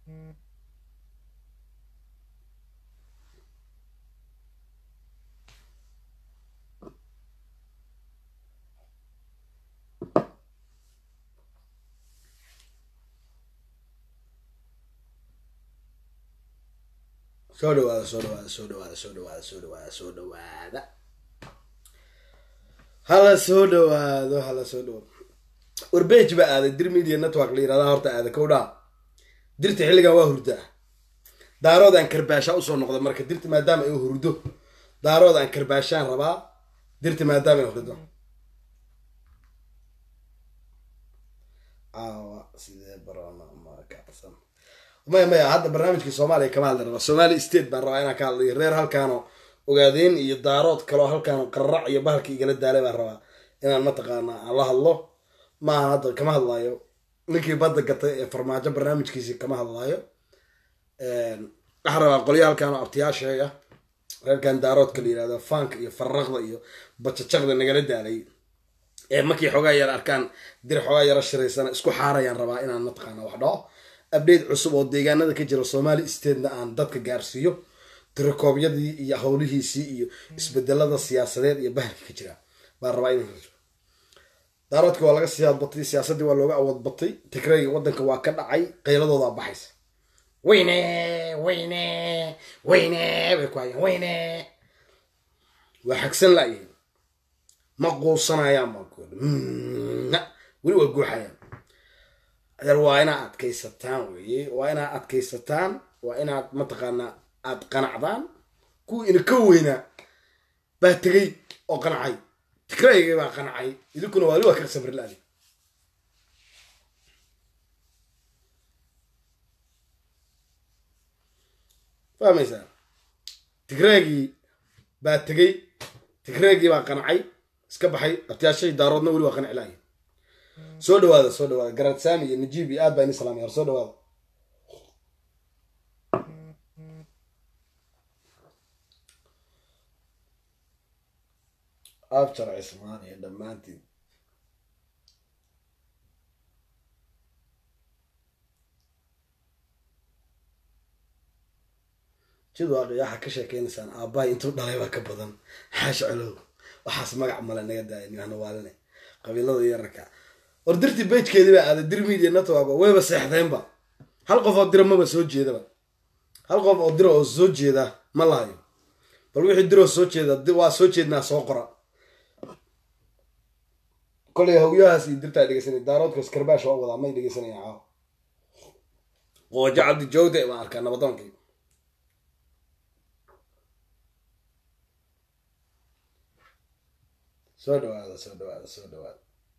soo dhawaada soo dhawaada soo dhawaada soo dhawaada soo dhawaada soo dhawaada hala soo dhawaado hala soo dhawaado warbej baa aaday dir media network la yirahdaa horta aada kowdhaa dirta xilligan waa hurdaa daaroodaan karbaasha usoo noqda marka dirta maadaama ay hurdo daaroodaan karbaashaan rabaa dirta maadaama ay hurdo aawa sidee barona ma kacsan maya maya hadda barnaamijkii soomaaliya kama hadli raba somali state baan rabaa inaan ka hadlayo reer halkaano ogaadeen iyo daarood kaloo halkaano qararac iyo bahalka igala daalay baan rabaa inaan mataqaana aan la hadlo maaha hadda kama hadlaayo ninkii badda gatay ee farmaajo barnaamijkiisii kama hadlaayo waxaan rabaa qolyo halkaano abtiyaasheega reerkan daaroodka la yirahdo faanka iyo farraqda iyo bajajaqda nagala daalay ee markii xoogaa yar arkaan dir xoogaa yara shiraysana isku xaarayaan rabaa inaan mataqaana wax dhaho update cusub oo deegaanada ka jira somali statena aan dadka gaarsiiyo tirakoobyadii iyo howlihiisii iyo isbedelada siyaasadeed iyo bahalka ka jira baan rabaa in daaroodka waa laga siyaad batay siyaasadii waa looga awood batay tigrayga wadanka waa ka dhacay qayladoodaa baxaysa weyne weyne weyne bay ku hayaan weyne waa xagsan laayihin ma quusanayaan baan ku weli waa guuxayaan adeer waa inaad adkaysataan weye waa inaad adkaysataan waa inaad mataqaanaa aad qanacdaan kuwii ina ka weynaa baa tegay oo qancay tigrayga baa qancay idinkuna waali waa ka sabri la-di fahmaysaa tigraygii baa tegay tigraygii baa qancay iska baxay abtiyaashahii daaroodna weli waa qanci la-ay soo dhawaada soo dhawaada garaad saami iyo najiib iyo aad baa ini salaamay soo dhawaada abjar cismaan iyo dhammaantiin jidwaaqi waxaa ka sheekeynaysaan aabbahay intuu dhalay baa ka badan xaash colow waxaas magac male naga daaya nimahna waaline qabiilada yararka war dirtii bejkeedii baa aaday dir media network wayba seexdeenba hal qof oo dira maba soo jeedaba hal qof oo dira oo soo jeeda ma lahayo bal wixii diroo soo jeeda waa soo jeednaa soo qora kolay hawyahaas iyo dirtaa dhegeysanay daaroodkaas karbaash waa wadaa may dhegeysanaya caaw qoojo cabdi jawde baan arkaa nabadoonkii soo dhawaada soo dhawaada soo dhawaada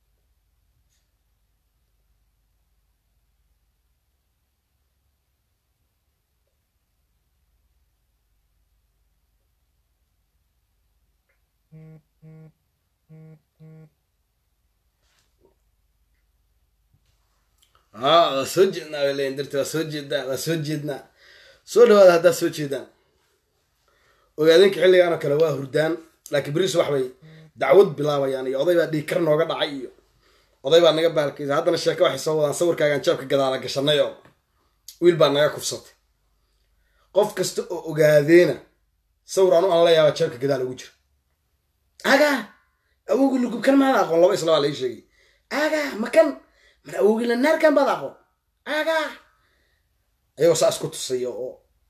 haa waa soo jeednaa bay leeyiin dirta waa soo jeednaa waa soo jeednaa soo dhawaada haddaad soo jeedaan ogaadeenka xilligaan oo kale waa hurdaan laakiin beriis wax bay dacwad bilaabayaan iyo oday baa dhiigkar nooga dhacay iyo oday baa naga baalkaysa haddana sheeko waxay soo wadaan sawirkaagaan jaabka gadaala gashanay oo wiil baa naga kufsatay qof kasta oo ogaadeena sawir anu aan la yaaba jaabka gadaal ugu jira agaa awowgii lugubkan maada aqoon laba isla baa lai sheegay agaa makan mar awowgii lanaarkan baad aqoon agaa ayagoo saa isku tusaya oo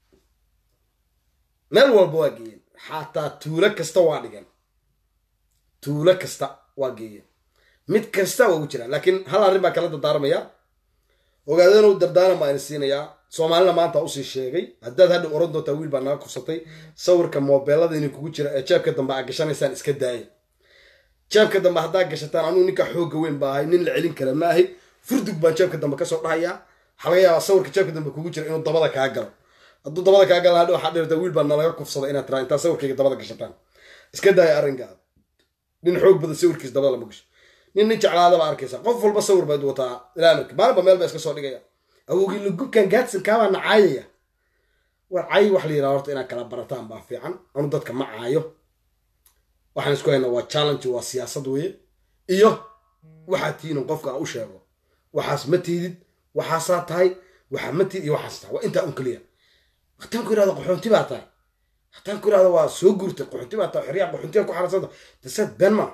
meel walba waa geeyeen xataa tuulo kasta waa dhigan tuulo kasta waa geeyeen mid kasta waa ugu jiraan laakiin hal arrin baa kala dardaarmaya ogaadana u dardaaran baa ina siinayaa soomaalina maanta usii sheegay haddaad hadha oran doontaa wiil baa naga kufsatay sawirka moobeelada ina kugu jira ee jeebka dambe aa gashanaysaan iska daaya jeebka dambe haddaa gashataan anuu ninka xoogga weyn baa ahay nin la celin kara ma ahay furdug baan jeebka dambe kasoo dhahayaa waxaa laga yaabaa sawirka jeebka dambe kugu jira inuu dabada kaa galo hadduu dabada kaa gala hadha waxaa dhirta wiil baa nalaga kufsada inaad tiraa intaa sawirkayga dabada gashataan iska daaya arrinkaa nin xoog badan sawirkiis dabada lama gasho nin nin jeclaada baa arkaysa qof walba sawir baad wataa ilaa amarka maalinba meel baa iska soo dhigaya awowgii lugubkan gaadsankaabaa na caayaya war cay wax la yidhaha horta inaad kala barataan baa fiican anu dadka ma caayo waxaan isku haynaa waa challenge waa siyaasad weeye iyo waxaad tihiin qofka aan u sheego waxaas ma tiidid waxaasaa tahay waxa matid iyo waxaas taa waa intaa un keliya hataan ku irahdo qaxoonti baa tahay hataan ku irahdo waa soo guurtay qaxoonti baa tahay xeryaha qaxoontiga ku xarasanta dasad been maa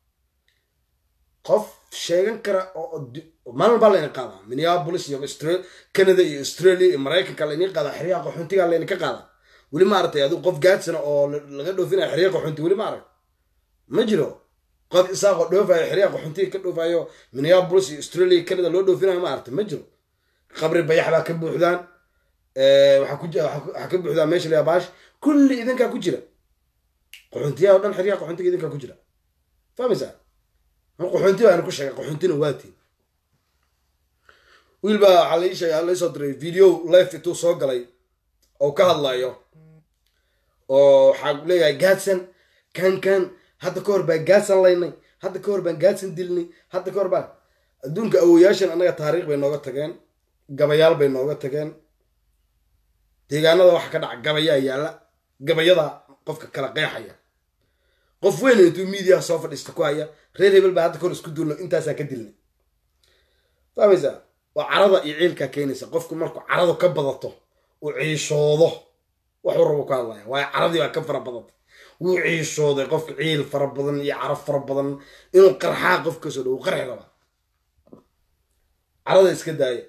qof sheegan kara oo maalin baa layna qaadaa minneapolis iyo canada iyo australia iyo maraykanka layni qaadaa xeryaha qaxoontiga layna ka qaadaa weli ma aragtay adigu qof gaadsana oo laga dhoofinaya xeryaha qaxoonti weli ma arag ma jiro qof isaaqoo dhoofayo xeryaha qaxoontiga ka dhoofayo minneapolis iyo australia iyo canada loo dhoofinayo ma aragtay ma jiro qabri bayax baa ka buuxdaan waxaa ka buuxdaan meesha la baash kulli idinkaa ku jira qaxoontiyaha o dhan xeryaha qaxoontiga idinkaa ku jira fahmaysaa qaxoonti baan ku sheegay qaxoontina waatiin wiil baa waxaa lai sheegay laisoo diray video life intuu soo galay oo ka hadlayo oo waxaa leeyahay gaadsan kan kan hadda ka hor baan gaadsan laynay hadda ka hor baan gaadsan dilnay hadda ka hor baan adduunka awoyaashan annaga taariikh bay nooga tageen gabayaal bay nooga tageen deegaanada waxa ka dhaca gabayaa yaalla gabayada qofka kala qeexaya qof weyn intuu miidiyaha soo fadhiista ku haya reer hebel baa hadda kahor isku duulno intaasaa ka dilnay fahmaysaa waa carada iyo ciilkaa keenaysa qofku markuu caradu ka badato uu ciishoodo waxuu rabo ka hadlaya waayo caradii baa ka fara badatay wuu ciishooday qofka ciil fara badan iyo carab fara badan inuu qarxaa qof kasoo dhow qarxi rabaa carada iska daaya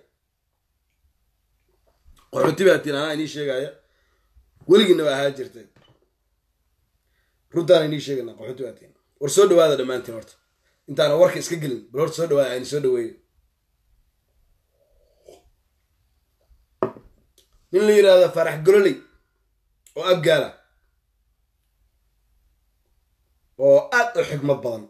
qaxooti baa tiin anaa inii sheegaya weligiina waa ahaa jirtay runtaan inii sheegana qaxooti baa tiin war soo dhawaada dhammaantiin horta intaana warka iska gelin bal horta soo dhawaada ayni soo dhaweeyo nin la yidhaahdo farax gololey oo abgaala oo aad u xigmad badan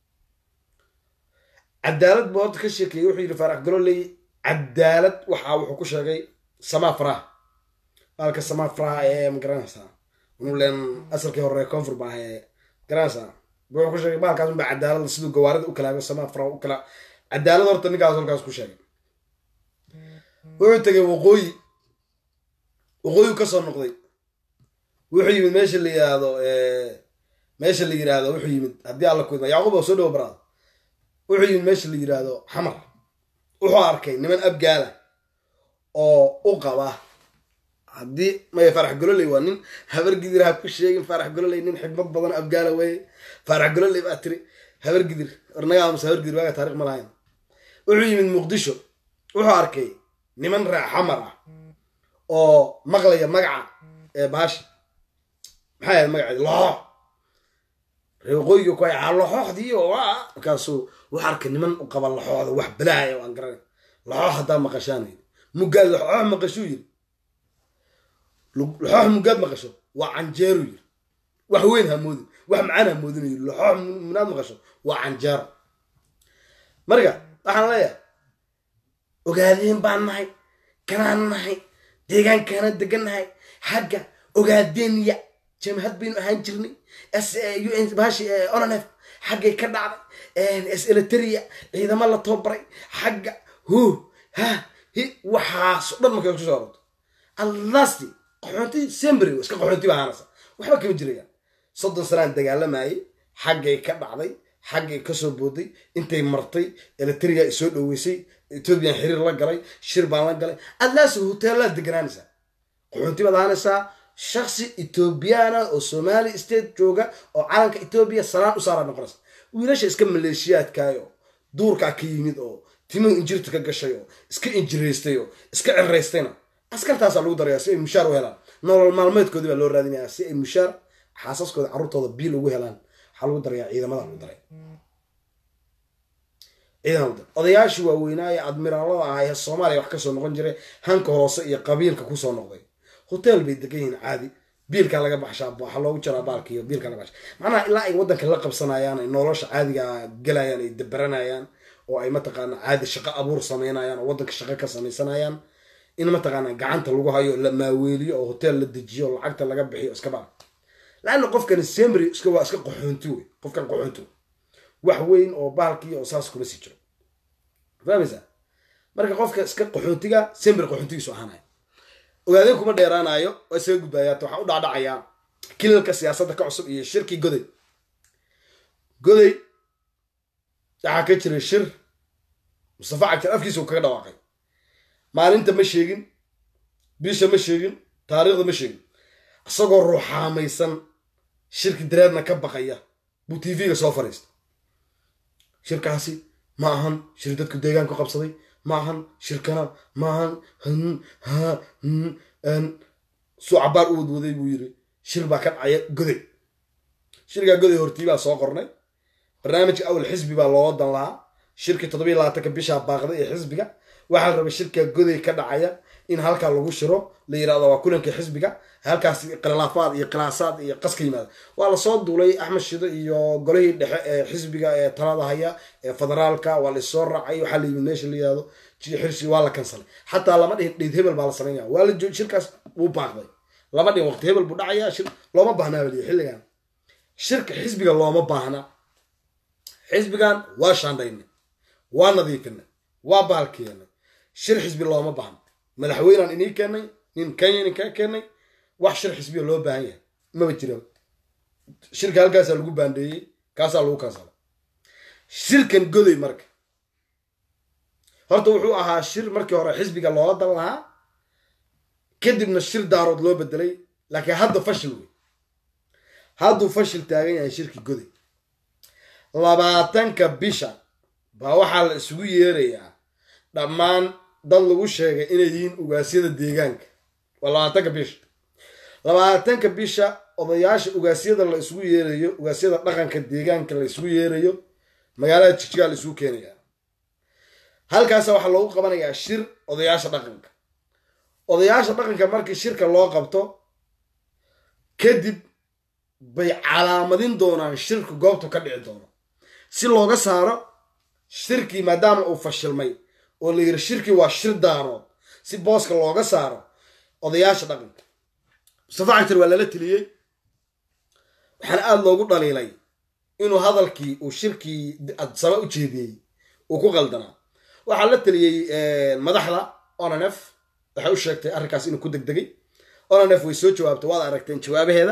cadaalad buu horta ka sheekeeyey wuxuu yidhi farax gololey cadaalad waxaa wuxuu ku sheegay samaa faraha baalka samaa faraha ee magaranaysaa unulen asalkii hore koonfur baa ee garanaysaa wuxuu ku sheegay baalkaas unbaa cadaalada siduu gawaarida u kalaago samaa faraha u kala cadaalad horta ninkaas halkaas ku sheegay wuxuu tegay waqooyi waqooyi kasoo noqday wuxuu yimid meesha la yiraahdo meesha la yiraahdo wuxuu yimid haddii alla kuidma yacquub oo soo dhawo baraada wuxuu yimid meesha la yiraahdo xamar wuxuu arkay niman abgaala oo u qaba haddii maya farax gololey waa nin habar gidir ha ku sheegin farax gololey nin xigmad badan abgaala weye farax gololey baa tiri habar gidir ornaga amase habar gidir waaga taarikh ma lahayn wuxuu yimid muqdisho wuxuu arkay niman raac xamar ah oo maqlaya magaca ee baashi maxay ahayd magaceedi loxoox reeqooyiga ku hay loxooxdii oo markaasuu wuxuu arkay niman u qaba laxooxda wax balaaya oo aan garanay laxoox haddaa maqashaan yidhi muggaad laxoox maqashuu yidhi laxoox muggaad maqasho waa canjeeru yidhi wax weyn hamoodin wax macaan hamoodin yidhi laxoox munaad maqasho waa canjeero marka waxaan leeyahay ogaadeen baan nahay kanaan nahay deegaankaana degannahay xagga ogaadeenya jamhad baynu ahaan jirnay bashi onanef xaggay ka dhacday seliteria ciidamo la tababaray xagga hu ha hi waxaaso dhan markay isku soo arorto allasti qaxoonti sembry iska qaxoonti baa ahaanaysa waxba kama jirayaan soddon sanaan dagaalamayay xaggay ka dhacday xaggay kasoo booday intay martay eliteria ay soo dhoweysay ethoobiyan xiriir la galay shir baan la galay adlaasi hoteellaad deganaanaysaa qaxoonti baad ahaanaysaa shaksi ethoobiyaana oo somali state jooga oo calanka ethoobiya salaan u saara noqonaysa wiilasha iska maleeshiyaadkaayo duurkaa ka yimid oo timuhu injirta ka gashay oo iska injiraystay oo iska ciraystayna askartaasaa lagu darayaa si ay mushaar u helaan nolol maalmeedkoodii baa loo raadinayaa si ay mushaar xaasaskooda carruurtooda biil ugu helaan waxaa lagu darayaa ciidamada lagu daray ciidan odayaashii waaweynaaye admiraalada ah ee soomaaliya wax kasoo noqon jiray hanka hoose iyo qabiilka kusoo noqday hotel bay degan yihiin caadi biilkaa laga baxshaa waxaa loogu jaraa baalka iyo biilkaa laga baxsha macnaha ilaa ay waddanka la qabsanayaan ay nolosha caadiga gelayaan ay dabaranayaan oo ay mataqaana caadi shaqo abuur sameynayaan oo waddanka shaqo ka samaysanayaan in mataqaana gacanta lagu hayo la maaweeliyo oo hotel la dejiyo lacagta laga bixiyo iska baa laanna qofkan semry iska waa iska qaxoonti wey qofkan qaxoonti wax weyn oo baalkii oo saas kuma sii jiro fahmaysaa marka qofka iska qaxoontiga semry qaxoontigiisu ahaanaya ogaadeen kuma dheeraanayo waa isaga gudbaayaata waxaa u dhacdhacayaa kilalka siyaasadda ka cusub iyo shirkii goday goday waxaa ka jiray shir mustafa cagjar afkiisa uu kaga dhawaaqay maalinta ma sheegin bisha ma sheegin taariikhda ma sheegin isagoo ruuxaamaysan shirki dareerna ka baqaya buu t v-ga soo fadhiista shirkaasi ma ahan shir dadku deegaanku qabsaday ma ahan shirkana ma ahan ha suu cabaar u wadwaday buu yiri shir baa ka dhacaya goday shirkaa goday hortii baa soo qornay barnaamijka awal xisbi baa loo wadan lahaa shirkii toddobiy labaatanka bishaa baaqday ee xisbiga waxaa la rabay shirkaa goday ka dhacaya in halkaa lagu shiro la yirahdo waa kulanka xisbiga halkaas khilaafaad iyo khilaasaad iyo qaska yimaada waa lasoo duulay axmed shido iyo golihii dhexe ee xisbiga ee talada haya ee federaalka waa laissoo raacay waxaa la yimid meesha la yirahdo xirsi waa la kansalay xataa lama dhihin dheyd hebel baa la samaynaya waa la joog shirkaas wuu baaqday lama dhihin waqti hebel buu dhacaya shir looma baahnaa baliya xilligan shirka xisbiga looma baahna xisbigan waa shaandhaynay waa nadiifinay waa baalkeenay shir xisbi looma baahna madaxweynaan inii keenay nin kenya nin kaa keenay wax shir xisbiya loo baahan yahay maba jira shirka halkaasaa lagu baandeeyey kaasaa lagu kansala shirkan goday marka horta wuxuu ahaa shir markii hore xisbiga loola dan lahaa kadibna shir daarood loo bedelay laakiin hadda fashil wey hadduu fashil taagan yahay shirki goday labaatanka bisha baa waxaa la isugu yeerayaa dhammaan dad lagu sheegay inay yihiin ugaasyada deegaanka waa labaatanka bisha labaatanka bisha odayaasha ugaasyada la isugu yeerayo ugaasyada dhaqanka deegaanka la isugu yeerayo magaalada jigjigaa la isugu keenaya halkaasa waxaa loogu qabanayaa shir odayaasha dhaqanka odayaasha dhaqanka markii shirka loo qabto kadib bay calaamadin doonaan shirka goobtu ka dhici doono si looga saaro shirkii maadaama uu fashilmay oo la yiri shirkii waa shir daarood si booska looga saaro odayaasha dhaqanka mustafa cagtar waa lala teliyey waxaana aada loogu dhaliilay inuu hadalkii uu shirkii saba u jeediyey uu ku qaldanaa waxaa la teliyey madaxda onanef waxay u sheegtay arrinkaas inuu ku degdegay onanef way soo jawaabtay waad aragteen jawaabaheeda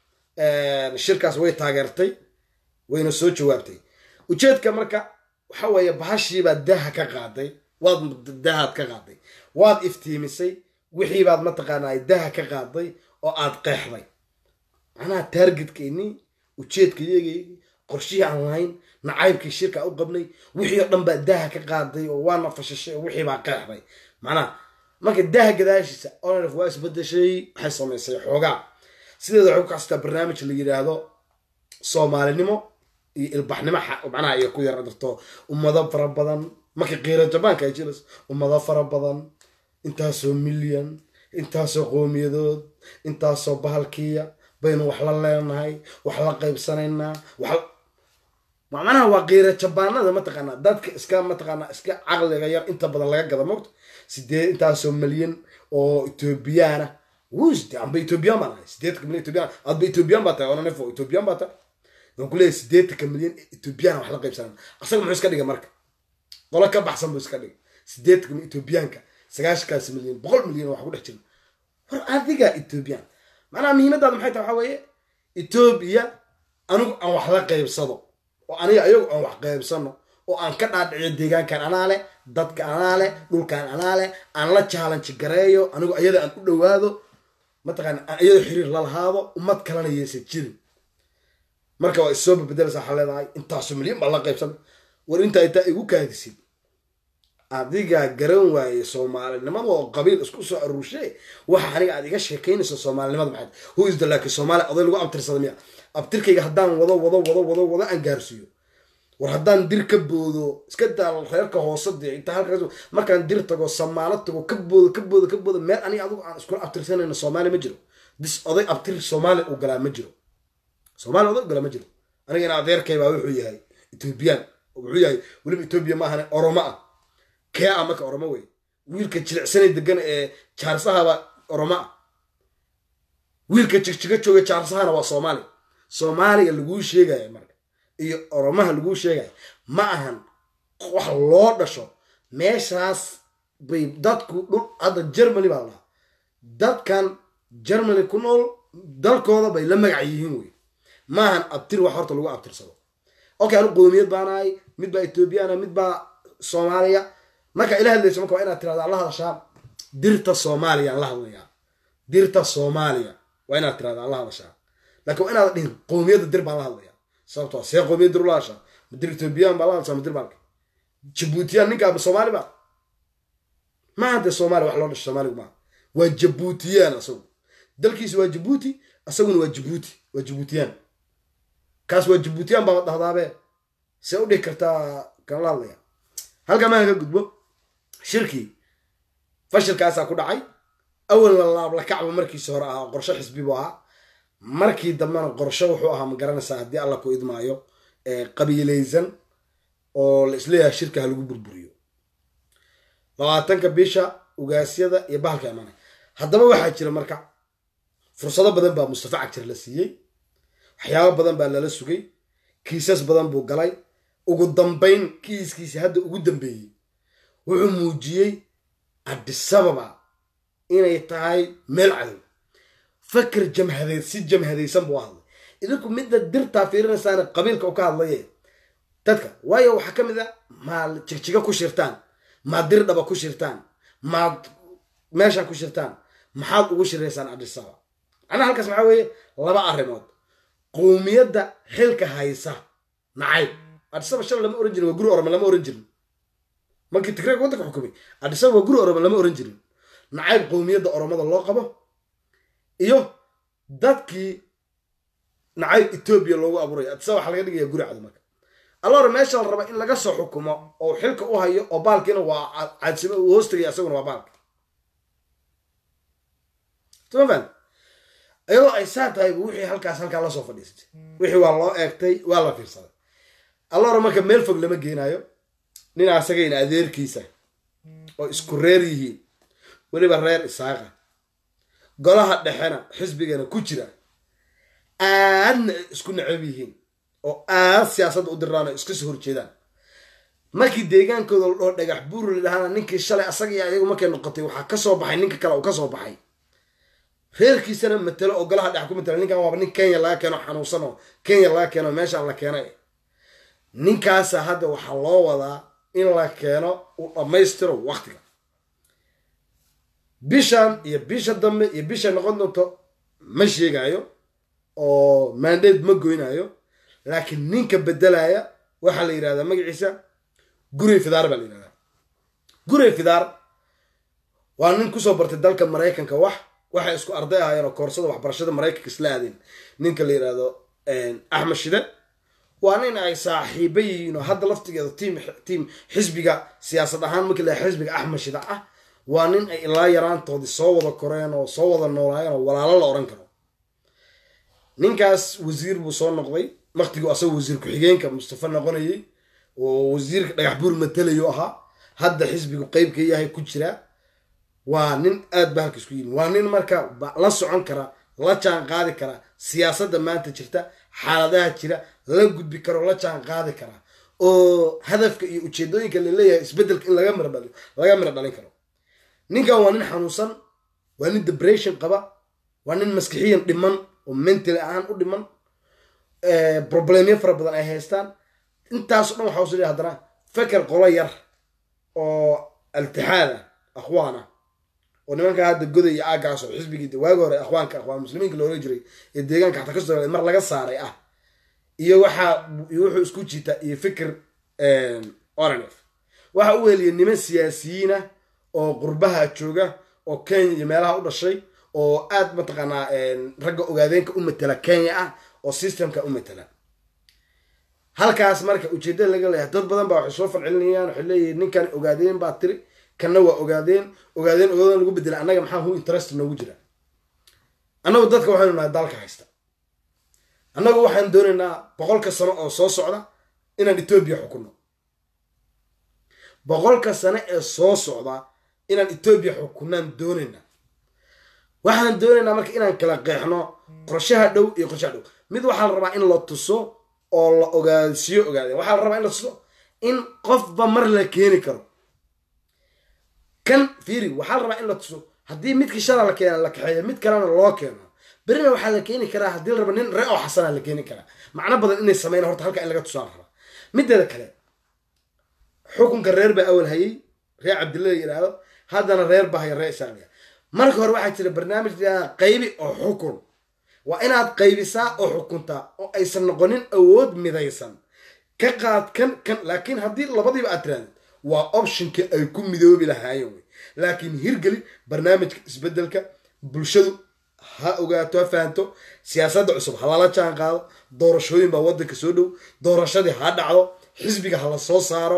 shirkaas way taageertay wayna soo jawaabtay ujeedka marka waxa weeye bahashiibaad daha ka qaaday waad dahaad ka qaaday waad iftiimisay wixiibaad mataqaanaa daha ka qaaday oo aad qeexday macnaha taargetkeenii ujeedkayagii qorshihii aan lahayn nacaybkii shirka u qabnay wixii oo dhan baa daha ka qaaday oo waana fashashay oo wixii baa qeexday macnaha marka daha gadaashiisa onrf waa isbedeshay waxay samaysay xoogaa sideeda waxay ku kastaa barnaamij la yidhaahdo soomaalinimo iyo ilbaxnimo macnaha iyo ku yar darto ummado fara badan markii qiira jabaanka ay jiras ummado fara badan intaasoo milyan intaasoo qoomiyadood intaasoo bahalkiya baynu wax la leenahay wax la qaybsanaynaa wax macnaha waa qiira jabaanada mataqaanaa dadka iska mataqaanaa iska caqliga yar inta badan laga gada mogto sideed intaasoo milyan oo ethoobiyaana wusde amba ethoobiyan baan ahay sideedka milyan ethoobiyan adba ethoobiyan baa tahay onanefo ethoobiyan baa tahay waan ku leeyahay sideetanka milyan ethoobiyan wax la qaybsanana asaga muxuu iska dhigay marka qolo ka baxsan buu iska dhigay sideetanka milyan ethoobiyaanka sagaashankaas milyan boqol milyan wax ku dhex jira war adiga ethoobiyan macnaha muhiimadaada maxay tahay waxaa weeye etoobiya anigu aan wax la qaybsado oo aniga ayagu aan wax qaybsano oo aan ka dhaadhiciyo deegaankan anaa leh dadka anaa leh dhulkan anaa leh aan la challenge gareeyo anigu ayada aan u dhowaado mataqaana aan iyado xiriir la lahaado ummad kalena yeesan jirin marka waa issoo babedelaysa waxaa leedahay intaasoo milyan baa la qaybsan war intaa intaa igu kaadisid adigaa garan waaye soomaalinimada oo qabiil isku soo aruurshe waxa aniga aad iga sheekaynayso soomaalinimada maxayd who is the laakiin soomaaliya oday lagu abtirsada miya abtirkayga haddaan wado wado wado wado wado aan gaarsiiyo war haddaan dir ka boodo iska daal reerka hoose dee intaa halkaas markaan dir tago samaalo tago ka boodo ka boodo ka boodo meel aniga adigu aan iskula abtirsanayno soomaaliya ma jiro dis oday abtir soomaaliya uu galaa ma jiro soomaaliya oday u galaa ma jiro aniga ina adeerkay baa wuxuu yahay ethoobiyan wuxuu yahay weliba etoobiya ma ahane oromo ah kee ah marka oromo wey wiilka jilicsanay degan ee jaarsahaba oromo ah wiilka jigjiga jooga jaarsahana waa soomaaliya soomaaliya laguu sheegaya marka iyo oromaha laguu sheegaya ma ahan wax loo dhasho meeshaas bay dadku dhul hadda germany baa lahaa dadkan germany ku nool dalkooda bay la magac yihiin wey maahan abtir wax horta lagu abtirsado okay anu qoomiyad baanahay mid baa ethoobiyaana mid baa soomaaliya marka ila hadlayso marka waa inaad tirahdo alla hadashaa dirta soomaaliya aan la hadlayaa dirta soomaaliya waa inaad tirahda aan la hadashaa laakiin waa inaad dhihin qowmiyadda dir baan la hadlayaa sababtoo see qowmiyad dir ula hadashaa ma dir ethoobiyan baa la hadashaa ma dir baalka jabuutiyaan ninkaa soomaali ba maaha dee soomaaliya wax loo dhasho soomaaligu maaha waa jabuutiyaan asagu dalkiisa waa jabuuti asaguna waa jabuuti waa jabuutiyaan kaas waa jabuutiyaan baa dhahdaabe see u dhihi kartaa kan la hadlaya halkaa maa ka gudbo shirkii fashilkaasaa ku dhacay awalna laablakacba markiisi hore ahaa qorsho xisbi buu ahaa markii dambena qorsho wuxuu ahaa ma garanaysaa haddii alla ku idmaayo qabiilaysan oo la isleeyahay shirka ha lagu burburiyo labaatanka bisha ugaasyada iyo bahalka imaanay haddaba waxaa jira marka fursado badan baa mustafa cagjar la siiyey waxyaabo badan baa lala sugay kiisas badan buu galay ugu dambayn kiiskiisi hadda ugu dambeeyey wuxuu muujiyey cabdisababa inay tahay meel cadow fakar jamhadeed si jamhadaysan buu hadlay idinku midda dirtaa fiirinaysaana qabiilka u ka hadlaye dadka waayo waxaa ka mid a maad jigjiga ku shirtaan maad dirdhaba ku shirtaan maad meesha ku shirtaan maxaad ugu shiraysaan cabdisababa macnaha halkaas maxaa weeye laba arrimood qowmiyadda xilka haysa nacayb adisaba shala lama oran jirin waa guri orome lama oran jirin markii tigreeg waddanka xukumay adisaba waa guri orome lama oran jirin nacayb qowmiyadda oromada loo qabo iyo dadkii nacayb etoobiya loogu abuurayo adisaba waxaa laga dhigaya guri cado marka allora meesha la raba in laga soo xukumo oo xilka u hayo oo baalkiina waa cadsimo uu hoostagaya isaguna waa baalka tmafan iyadoo ay saa tahay wixii halkaas halkaa lasoo fadhiistay wixii waa loo eegtay waa la fiirsaday allora marka meel fog lama geenaayo nin asagayna adeerkiisa oo isku reer yihiin weliba reer isaaqa golaha dhexena xisbigana ku jira aadna ay isku necab yihiin oo aad siyaasadda u diraan oo iska soo horjeedaan markii deegaankooda la dhoo dhagax buur la dhahaana ninkii shalay asaga iyo ayagu markay noqotay waxaa ka soo baxay ninka kale uu ka soo baxay reerkiisana matelo oo golaha dhex ku matela ninkan waaba nin kenya laga keeno xanuunsan oo kenya laga keeno meeshaan la keenay ninkaasa hadda waxaa loo wadaa in la keeno uu dhammaystiro waktiga bishan iyo bisha dambe iyo bisha noqon doonto ma sheegayo oo mandate ma goynayo laakiin ninka bedelaya waxaa la yidhahdaa magaciisa gurey fidaar baa la yidhahdaa gurey fidaar waa nin kusoo bartay dalka maraykanka wax waxay isku arday ahaayeen oo koorsada waxbarashada maraykanka isla aadeen ninka la yidhaahdo axmed shide waa nin ay saaxiiba yihiin oo hadda laftigeeda tiim tiim xisbiga siyaasad ahaan markii la xisbiga axmed shide ah waa nin ay ilaa yaraantoodii soo wada koreen oo soo wada noolaayeen oo walaalo la odhan karo ninkaas wasiir buu soo noqday waktiguu asagoo wasiir ku-xigeenka mustafa noqonayay oo wasiirka dhagax buur matelayo ahaa hadda xisbigu qeybka yahay ku jira waa nin aad ba halka isku yimi waa nin marka la socon kara la jaan qaadi kara siyaasadda maanta jirta xaaladaha jira la gudbi karo la jaan qaadi kara oo hadafka iyo ujeedooyinka laleeyahay isbedelka in laga mira laga miro dhalin karo ninkan waa nin xanuunsan waa nin debration qaba waa nin maskixiyan dhiman oo mentally ahaan u dhiman problemyo fara badan ay haystaan intaaso dhan waxa usu haddana feker qolo yar oo altixaada akhwaana oo nimanka hadda goday iyo aagaas oo xisbigii waagi hore akhwaanka akhwaan muslimiinka loola jiray ee deegaanka xataa kasoo mar laga saaray ah iyo waxaa wuxuu isku jiita iyo fikir oranf waxa u weliya niman siyaasiyiina oo qurbaha jooga oo kenya iyo meelaha u dhashay oo aad mataqaanaa ragga ogaadeenka u matela kenya ah oo systemka u matela halkaas marka ujeedada laga leeyahay dad badan baa waxay soo falcelinayaan waxay leeyihin ninkan ogaadeen baa tiri kanna waa ogaadeen ogaadeen ogaadeen lagu bedela annaga maxaa hu interest noogu jira annagu dadka waxaynu nahay dalka haysta annagu waxaan doonaynaa boqolka sano oo soo socda inaan etoobiya xukunno boqolka sano ee soo socda inaan etoobiya xukunnaan doonaynaa waxaan doonaynaa marka inaan kala qeexno qorshaha dhow iyo qorshaha dhow mid waxaa la rabaa in la tuso oo la ogaadsiyo ogaadeen waxaa la rabaa in la tuso in qofba mar la keeni karo kan fiiri waxaa la rabaa in la tuso haddii midkii shala la keena la kaxeeyo mid kalena loo keeno berina waxaa la keeni karaa haddii la raba nin ree oo xasana la keeni karaa macno badan inay sameyn horta halka in laga tusaa la rabaa mideeda kale xukunka reer baa awal hayay reer cabdilla la yidhaahdo haddana reer bahaya reer isaaqliya marka hore waxaa jira barnaamij qaybi oo xukun waa inaad qaybisaa oo xukuntaa oo aysan noqonin awood midaysan ka qaad kan kan laakiin haddii labadiiba aad tirahdid waa optionka ay ku midoobi lahaayeen wey laakiin hirgeli barnaamijka isbedelka bulshadu ha ogaato ha fahanto siyaasadda cusub ha lala jaan qaado doorashooyin baa waddanka soo dhow doorashadii ha dhacdo xisbiga ha la soo saaro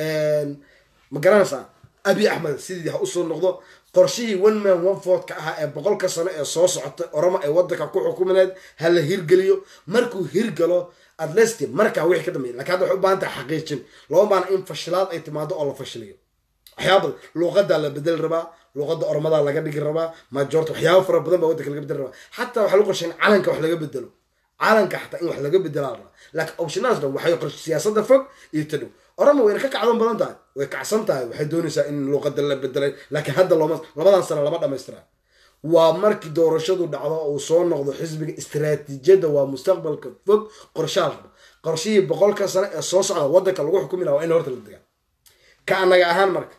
ma garanaysaa abi axmed sidii ha usoo noqdo qorshihii one man one vote ka ahaa ee boqolka sano ee soo socotay oromo ay waddanka ku xukumineed ha la hirgeliyo markuu hirgalo atlesti markaa wixii ka dambeeya lakin hadda waxay u baahan tahay xaqiijin lama baana in fashilaad ay timaado oo la fashiliyo waxyaaba badan luuqadaa la bedeli rabaa luuqada oromadaa laga dhigi rabaa majoorta waxyaaba fara badan baa waddanka laga bedeli rabaa xataa waxaa lagu qorshay in calanka wax laga bedelo calanka xataa in wax laga bedelaa rabaa laakiin optionadas dhan waxay qorshay siyaasada fog iyo ta dhow oroma wayna ka kacdoon badan tahay way kacsan tahay waxay doonaysaa in luuqada la bedelay laakiin hadda looma labadan sano lama dhamaystira waa markii doorashadu dhacdo uu soo noqdo xisbiga istaraatiijiyadda waa mustaqbalka fog qorshaal raba qorshihii boqolka sano ee soo socda waddanka lagu xukumi laha waa in horta la degaa ka anaga ahaan marka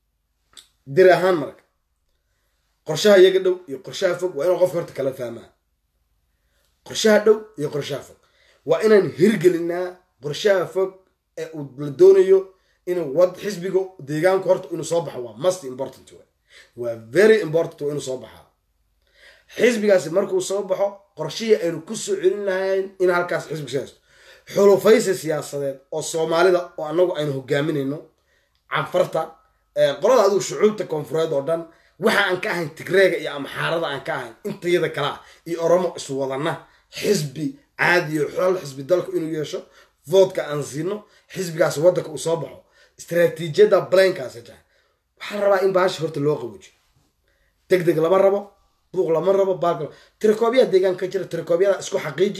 dir ahaan marka qorshaha iyaga dhow iyo qorshaha fog waa inuu qofka horta kala fahmaa qorshaha dhow iyo qorshaha fog waa inaan hirgelinaa qorshaha fog ee uu la doonayo inuu wad xisbiga deegaanku horta inuu soo baxo waa must important way waa very important waa inuu soo baxaa xisbigaasi markuu soo baxo qorshihii aynu ku soo celin lahayn in halkaas xisbiga soo haysto xulufaysi siyaasadeed oo soomaalida oo anagu aynu hogaaminayno canfarta qolada adigu shucuubta koonfureed oo dhan waxa aan ka ahayn tigreega iyo amxaarada aan ka ahayn intayada kale ah iyo oromo iswadana xisbi caadiyo xol xisbi dalku inuu yeesho voodka aan siino xisbigaas waddanka uu soo baxo istaraatiijiyadda blankaasi tahay waxaa rabaa in baasha horta loo qabuujiyo deg deg lama rabo buuq lama rabo baal tirakoobyada deegaanka ka jira tirakoobyada isku xaqiiji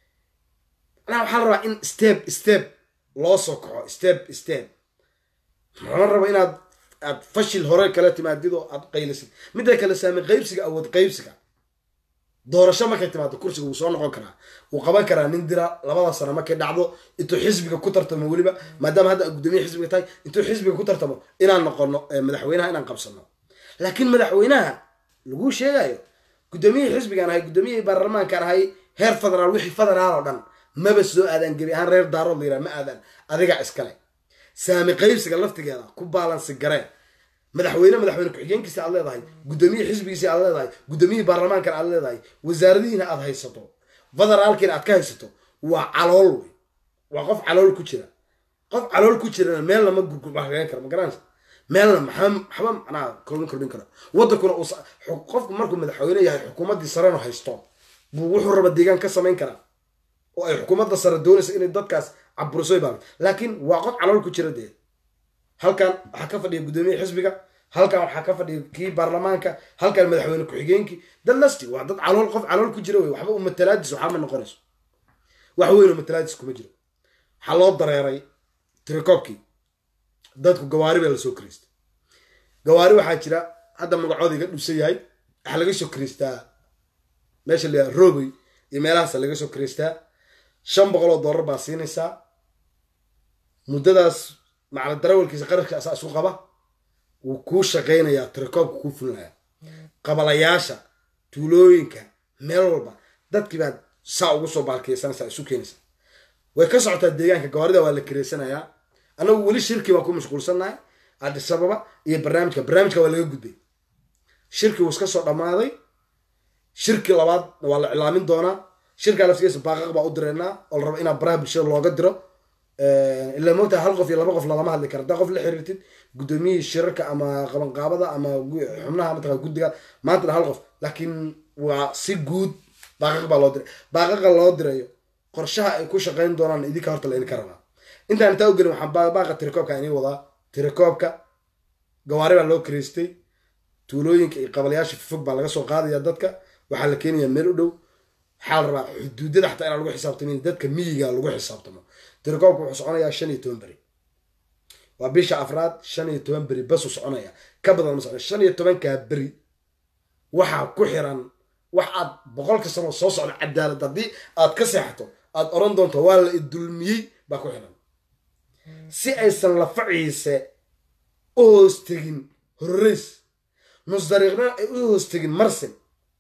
manaa waxaa la rabaa in step step loo soo kaxo step step lama rabo inaad aad fashil hore kala timaadid oo aad qaylisid midda kale saami qaybsiga awood qaybsiga doorasho markay timaado kursiga wuu soo noqon karaa wuu qaban karaa nin dira labada sano markay dhacdo intuu xisbiga ku tartamo weliba maadaama hadda gudoomiye xisbiga tahay intuu xisbiga ku tartamo inaan noqono madaxweynaha inaan qabsano laakiin madaxweynaha laguu sheegayo gudoomiyihii xisbigaan ahay gudoomiyihii baarlamaankaan ahay heer federaal wixii federaal oo dhan maba soo aadaan gebi ahaan reer daarood layidhaha ma aadaan adigaa iskale saami qaybsiga laftigeeda ku baalansi gareen madaxweyne madaxweyne ku-xigeenkiisa aad leedahay gudoomiyihii xisbigiisa aad leedahay gudoomiyihii baarlamaankan aad leedahay wasaaradihiina aad haysato federaalkiina aad ka haysato waa calool wey waa qof calool ku jira qof calool ku jirana meelna ma gurgurbaxgayn karo ma garanaysa meelna maxaa maxba macnaha kordhin kordhin karo waddankuna uu qofku markuu madaxweyne yahay xukuumaddii sarena haysto buu wuxuu raba deegaan ka samayn karaa oo ay xukuumadda sare doonaysa inay dadkaas caburisoy baabi laakiin waa qof calool ku jira dee halkan waxaa ka fadhiya guddoomiye xisbiga halkan waxaa ka fadhiya kii baarlamaanka halkan madaxweyne ku-xigeenkii dad lasti waa dad calool qof calool ku jira wey waxba u matalaadis waxaa ma noqonayso wax weyn oo matalaadis kuma jiro waxaa loo dareeray tirikoobkii dadku gawaari baa lasoo kiriistay gawaari waxaa jira hadda magacooda iga dhusan yahay waxaa laga soo kiriistaa meesha layaa roogey iyo meelahaasa laga soo kiriistaa shan boqol oo dollar baa siinaysaa muddadaas macala darawalkiisa qarashka asaa isu qaba wuu kuu shaqaynayaa tirakoobka kuu fulinayaa qabalayaasha tuulooyinka meel walba dadkii baad saa ugu soo baalkeysanaysaa isu keenaysaa way ka socotaa deegaanka gawaarida waa la kireysanayaa anagu weli shirkii baan ku mashquulsannahay addis ababa iyo barnaamijka barnaamijka waa laga gudbay shirkii wuu iska soo dhammaaday shirkii labaad waa la cilaamin doonaa shirkaa laftigiisa baaqaq baa u direynaa oo la rabo inaa baraha bulshada looga diro ilaa moogtaa hal qof iyo laba qof lalama hadli kara haddaa qof la xiriirtid guddoomiyihii shirarka ama qabanqaabada ama xubnaha mataqaa guddiga maantana hal qof laakiin waa si guud baaqaq baa loo diray baaqaqa loo dirayo qorshaha ay ku shaqayn doonaan idinka horta la idinka rabaa intaan intaa u gelin waxaan baaqa tirikoobka inii wadaa tirikoobka gawaari baa loo kireystay tuulooyinka iyo qabalayaasha fofog baa laga soo qaadaya dadka waxaa la keenayaa meel u dhow waxaa la rabaa xuduudyada xataa inaan lagu xisaabtamin dadka miyiga lagu xisaabtamo tirikoobka wuxuu soconayaa shan iyo toban beri waa bisha afraad shan iyo toban beri basuu soconaya ka badan ma socon shan iyo tobankaa beri waxaa ku xiran wax aad boqolka sano soo socda cadaalad haddii aad ka seexato aad oran doonto waa la idulmiyey baa ku xiran si aysan lafaciise u hoos tegin horreys nus dariiqna ay u hoostegin marsin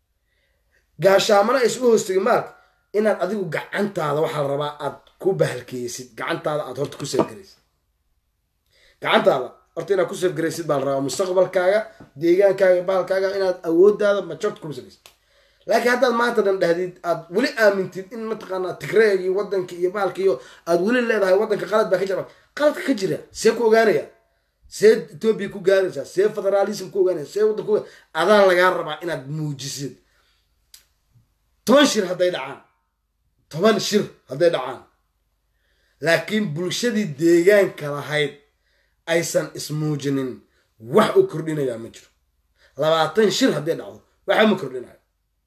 gaashaamana aysan u hoostegin maalka inaad adigu gacantaada waxaa la rabaa aad ku bahalkeysid gacantaada aad horta ku seefgaraysid gacantaada horta inaad ku seefgaraysid baa la rabaa mustaqbalkaaga deegaankaaga bahalkaaga inaad awooddaada majorta ku salaysid laakiin haddaad maanta dhan dhahdid aad weli aamintid in mataqaanaa tigreegii waddanka iyo bahalka iyo aad weli leedahay waddanka qalad baa ka jira qaladka ka jira see ku ogaanaya see etoobiya ku gaaraysaa see federaalism ku ogaanaya see waddan ku adaa lagaa rabaa inaad muujisid toban shir hadday dhacaan toban shir hadday dhacaan laakiin bulshadii deegaanka lahayd aysan ismuujinin wax u kordhinayaa ma jiro labaatan shir hadday dhacdo waxa ma kordhinayo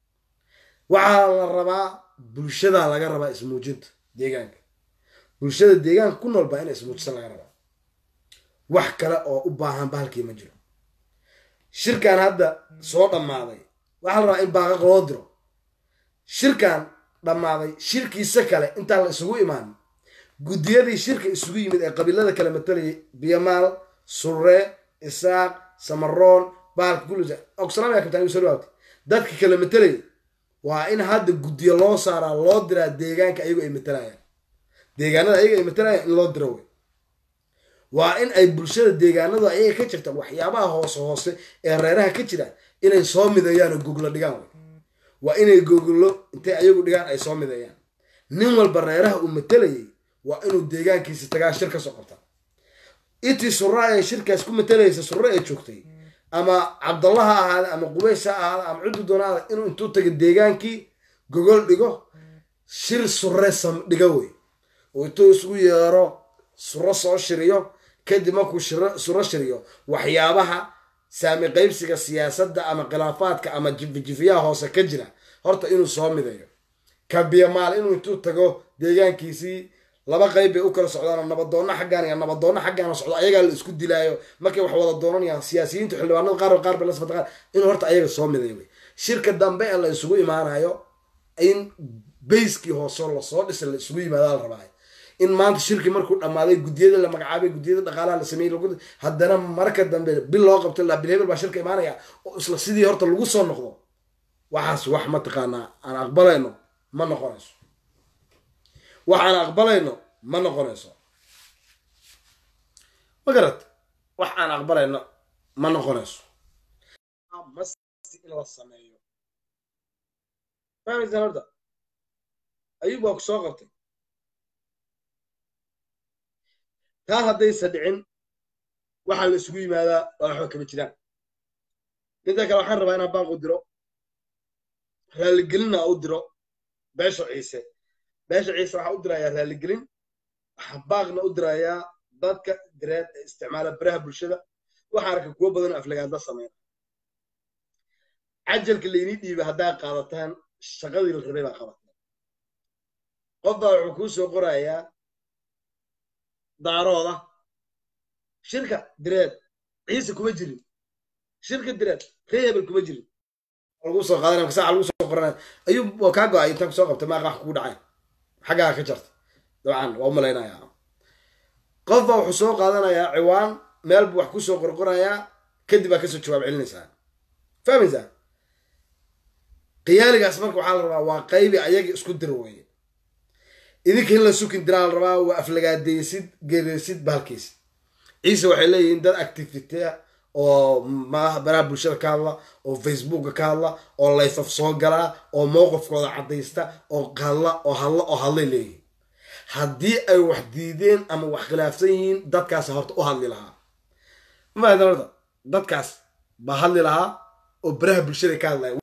waxaa la rabaa bulshadaa laga rabaa ismuujinta deegaanka bulshada deegaanka ku nool baa ina ismuujisan laga rabaa wax kale oo u baahan bahalkii ma jiro shirkan hadda soo dhammaaday waxaa la rabaa in baaqaq loo diro shirkan dhammaaday shirkiisa kale intaan la isugu imaan guddiyadii shirka isugu yimid ee qabiilada kale matalayay biyamaal surre isaaq samaroon bahalka gulisa ogsalaam yaa kabtaan soo dhawaabtay dadka kale matalayay waa in hadda guddiyo loo saaraa loo diraa deegaanka ayago ay matalayaan deegaanada ayaga ay matalayaan in loo diro wey waa in ay bulshada deegaanadu ayaga ka jirta waxyaabaha hoose hoose ee reeraha ka jira inay soo mideeyaan oo goglo dhigaan wey waa inay goglo intay ayagu dhigaan ay soo mideeyaan nin walba reeraha uu matalayay waa inuu deegaankiisa tagaa shir ka soo qabta itii surra ee shirkaas ku matalaysa surre ee joogtay ama cabdalla ha ahaada ama qubays ha ahaada ama cuddu doonaada inuu intuu taga deegaankii gogol dhigo shir surre sam dhiga wey oo intuu isugu yeero surro soo shiriyo kadib markuu surro shiriyo waxyaabaha saami qaybsiga siyaasadda ama khilaafaadka ama jifijifiyaha hoose ka jira horta inuu soo mideeyo kabiyamaal inuu intuu tago deegaankiisii laba qayb bay u kala socdaan nabadoonna xaggaan iyo nabadoonna xaggaana socdo ayagaa la isku dilaayo markay wax wada doonanayaan siyaasiyiinta xildhibaanada qaar qaar bay la safaqaan inuu horta ayaga soo mideeyo wey shirka dambe ee la isugu imaanayo in bayskii hoose lasoo dhisay la isugu yimaadaa la rabaa in maanta shirkii markuu dhammaaday guddiyada la magacaabay guddiyada dhaqaalaha la sameeyey haddana marka dambe bil loo qabto la bil hebel baa shirka imaanaya oo isla sidii horta lagu soo noqdo waxaas wax mataqaanaa aan aqbalayno ma noqonayso wax aan aqbalayno ma noqonayso ma garat wax aan aqbalayno ma noqonayso in la sameeyo fahmaysan horta ayub waa ku soo qabtay taa haddaysa dhicin waxaa la isugu yimaadaa waa waxba kama jiraan midda kale waxaan rabaa inaan baaq u diro raaligelinna u diro beesha ciise beesha ciise waxaa u dirayaa raaligelin waxaa baaqna u dirayaa dadka direed ee isticmaala baraha bulshada waxaa arka kuwo badan aflagaadla sameyna cajalka laynii dhiibay haddaa qaadataan shaqadii la rabay baa qabataan qof baa wuxuu kuu soo qorayaa daarooda shirka direed ciise kuma jirin shirka direed ree hebel kuma jirin lagu soo qaadanaya marka saaca lagu soo qoranaya ayuu waa kaa go-ay intaan kusoo qabtay maaqa wax kugu dhacay xaggaa ka jarta dabcan waa u malaynayaa qof baa wuxuu soo qaadanayaa ciwaan meel buu wax kusoo qorqorayaa kadib baa kasoo jawaab celinaysaa fahmaysaa qiyaaligaas marka waxaa la rabaa waa qaybi ayaga isku dir weeye idinka in la sukin diraa la rabaa waa aflagaadaysid gereysid bahalkiisid ciise waxay leeyihiin dad activity ah oo baraha bulshada ka hadla oo facebooka ka hadla oo layfaf soo galaa oo mowqifkooda caddaysta oo hadla oo hadla oo hadlay leeyihiin haddii ay wax diideen ama wax khilaafsan yihiin dadkaas horta u hadli lahaa mafahadan horta dadkaas baa hadli lahaa oo baraha bulshada ka hadlaya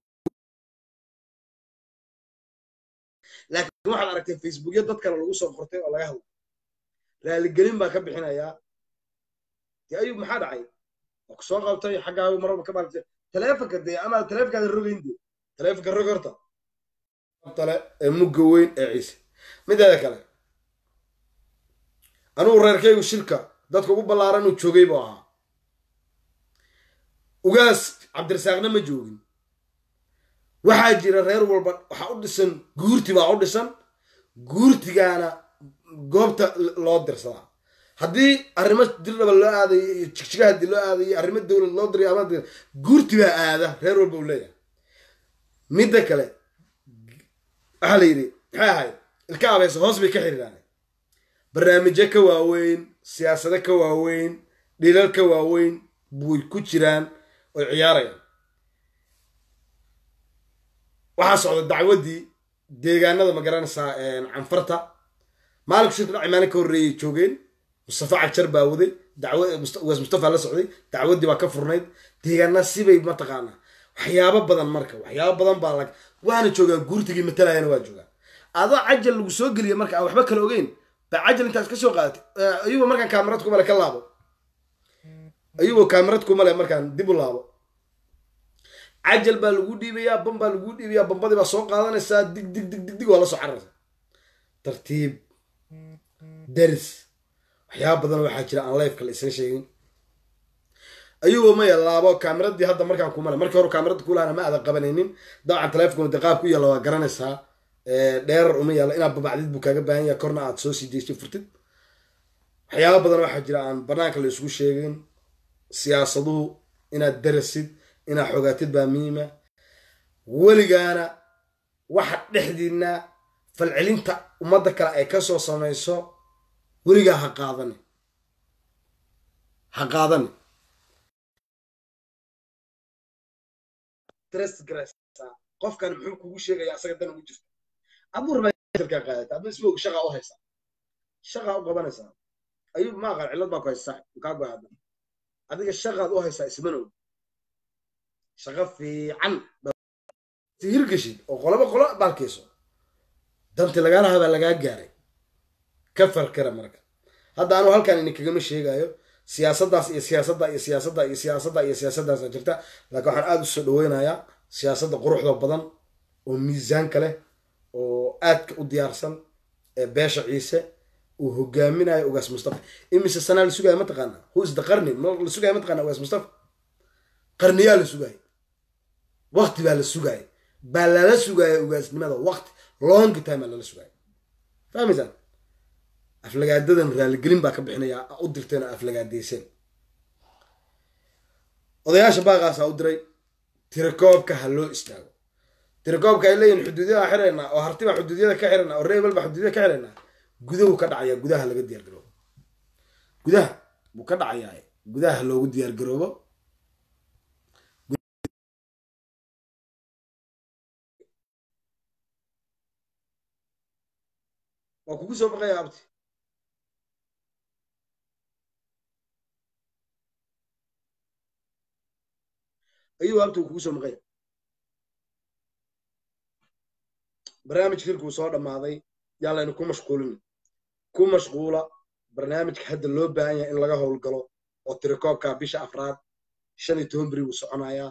laakiin waxaad aragtay facebookya dad kale lagu soo qortay oo laga hadla raaligelin baa ka bixinayaa dee ayub maxaa dhacay waa ku soo qabtay xaggaagu maraba ka baartay taleefonka dee ama taleefonkaada rogayn dee taleefonka rog horta tale ee mugga weyn ee ciise mideeda kale anugu reerkaygu shirka dadka ugu ballaaran uu joogay buu ahaa ugaas cabdirasaaqna ma joogin waxaa jira reer walba waxaa u dhisan guurti baa u dhisan guurtigaana goobta loo dirsadaa haddii arrimo dirdhaba loo aadayo iyo jigjiga haddii loo aadayo arrimo dowlad loo dirayo ama guurti baa aada reer walba uu leeyahay midda kale waxaa la yidhi maxay ahayd ilka abaysa hoos bay ka xiriiraan barnaamijyo ka waaweyn siyaasado ka waaweyn dhilal ka waaweyn buy ku jiraan oy ciyaarayaan waxaa socda dacwaddii deegaanada ma garanaysaa canfarta maalinku shirka dhaci maalin ka horreeyay joogeen mustafa cagjar baa waday dacwaas mustafa la socday dacwaddii baa ka furnayd deegaana sibay mataqaanaa waxyaabo badan marka waxyaabo badan baa lag waana joogaa guurtigii matalayana waa joogaa adoo cajal lagu soo geliya marka aan waxba kala ogeyn baa cajal intaas ka soo qaadatay ayagoo markaan kaamirad kumale ka laabo ayagoo kaamirad kumale markaan dib u laabo cajal baa lagu dhiibayaa ban baa lagu dhiibayaa bambadii baa soo qaadanaysaa dig dig dig dig dig waa la soo cararaysaa tartiib daris waxyaaba badan waxaa jira aan lifeka la isaga sheegin ayagoo maya laabo kaamiradii hadda markaan kumale markii hore kaamirada kulahana ma aadan qabanaynin dabcan taleefonkuna de qaab ku yaalla waa garanaysaa dheerar uma yaalla inaad babacdid buu kaaga baahan yahay korna aad soo sii deysay furtid waxyaaba badan waxaa jira aan banaanka la isugu sheegin siyaasaduhu inaad darasid inaad xogaatid baa muhiima weligaana waxa dhexdiina falcelinta ummadda kale ay ka soo samayso weligaa ha qaadani ha qaadani qofkan muxuu kugu sheegaya asaga dan ugu jirta aduu rabaakaa qaadata aduu isma og shaqaa u haysaa shaqaa u qabanaysaa ayuu ma aqaan cillad baa ku haysaa kaa go'aada adiga shaqaad u haysaa ismana og shaqo fiican hirgashid oo qoloba qolo baalkayso danti lagaala habaa lagaa gaaray ka farkara marka hadda anuu halkaan ini kagama sheegayo siyaasaddaas iyo siyaasadda iyo siyaasadda iyo siyaasadda iyo siyaasaddaasa jirta laakiin waxaan aada u soo dhaweynayaa siyaasadda quruxda badan oo miisaanka leh oo aadka u diyaarsan ee beesha ciise uu hogaaminayo ugaas mustafa imise sanaa la sugaya mataqaana who is the qarni la sugaya mataqana ugaas mustafa qarniyaa la sugaya waqti baa la sugaya baa lala sugaya ugaasnimada waqti long time baa lala sugaya fahmaysaan aflagaadadan raaligelin baa ka bixinaya u dirteen oo aflagaadayseen odayaasha baaqaasaa u diray tirakoobka ha loo istaago tirakoobka ay leeyihin xuduudyada xiraynaa oo hartibaa xuduudyada ka xiraynaa oo reebel baa xuduudyada ka xiraynaa gudahu ka dhacaya gudaha laga diyaar garoobo gudaha buu ka dhacayaa gudaha loogu diyaar garoobo waa kugu soo baqaya abti ayuu abti kugu soo maqaya barnaamijka hirkuu soo dhammaaday yaa laynu ku mashquulin ku mashquula barnaamijka hadda loo baahan yahay in laga howlgalo oo tirakoobka bisha afraad shan iyo toban beri buu soconayaa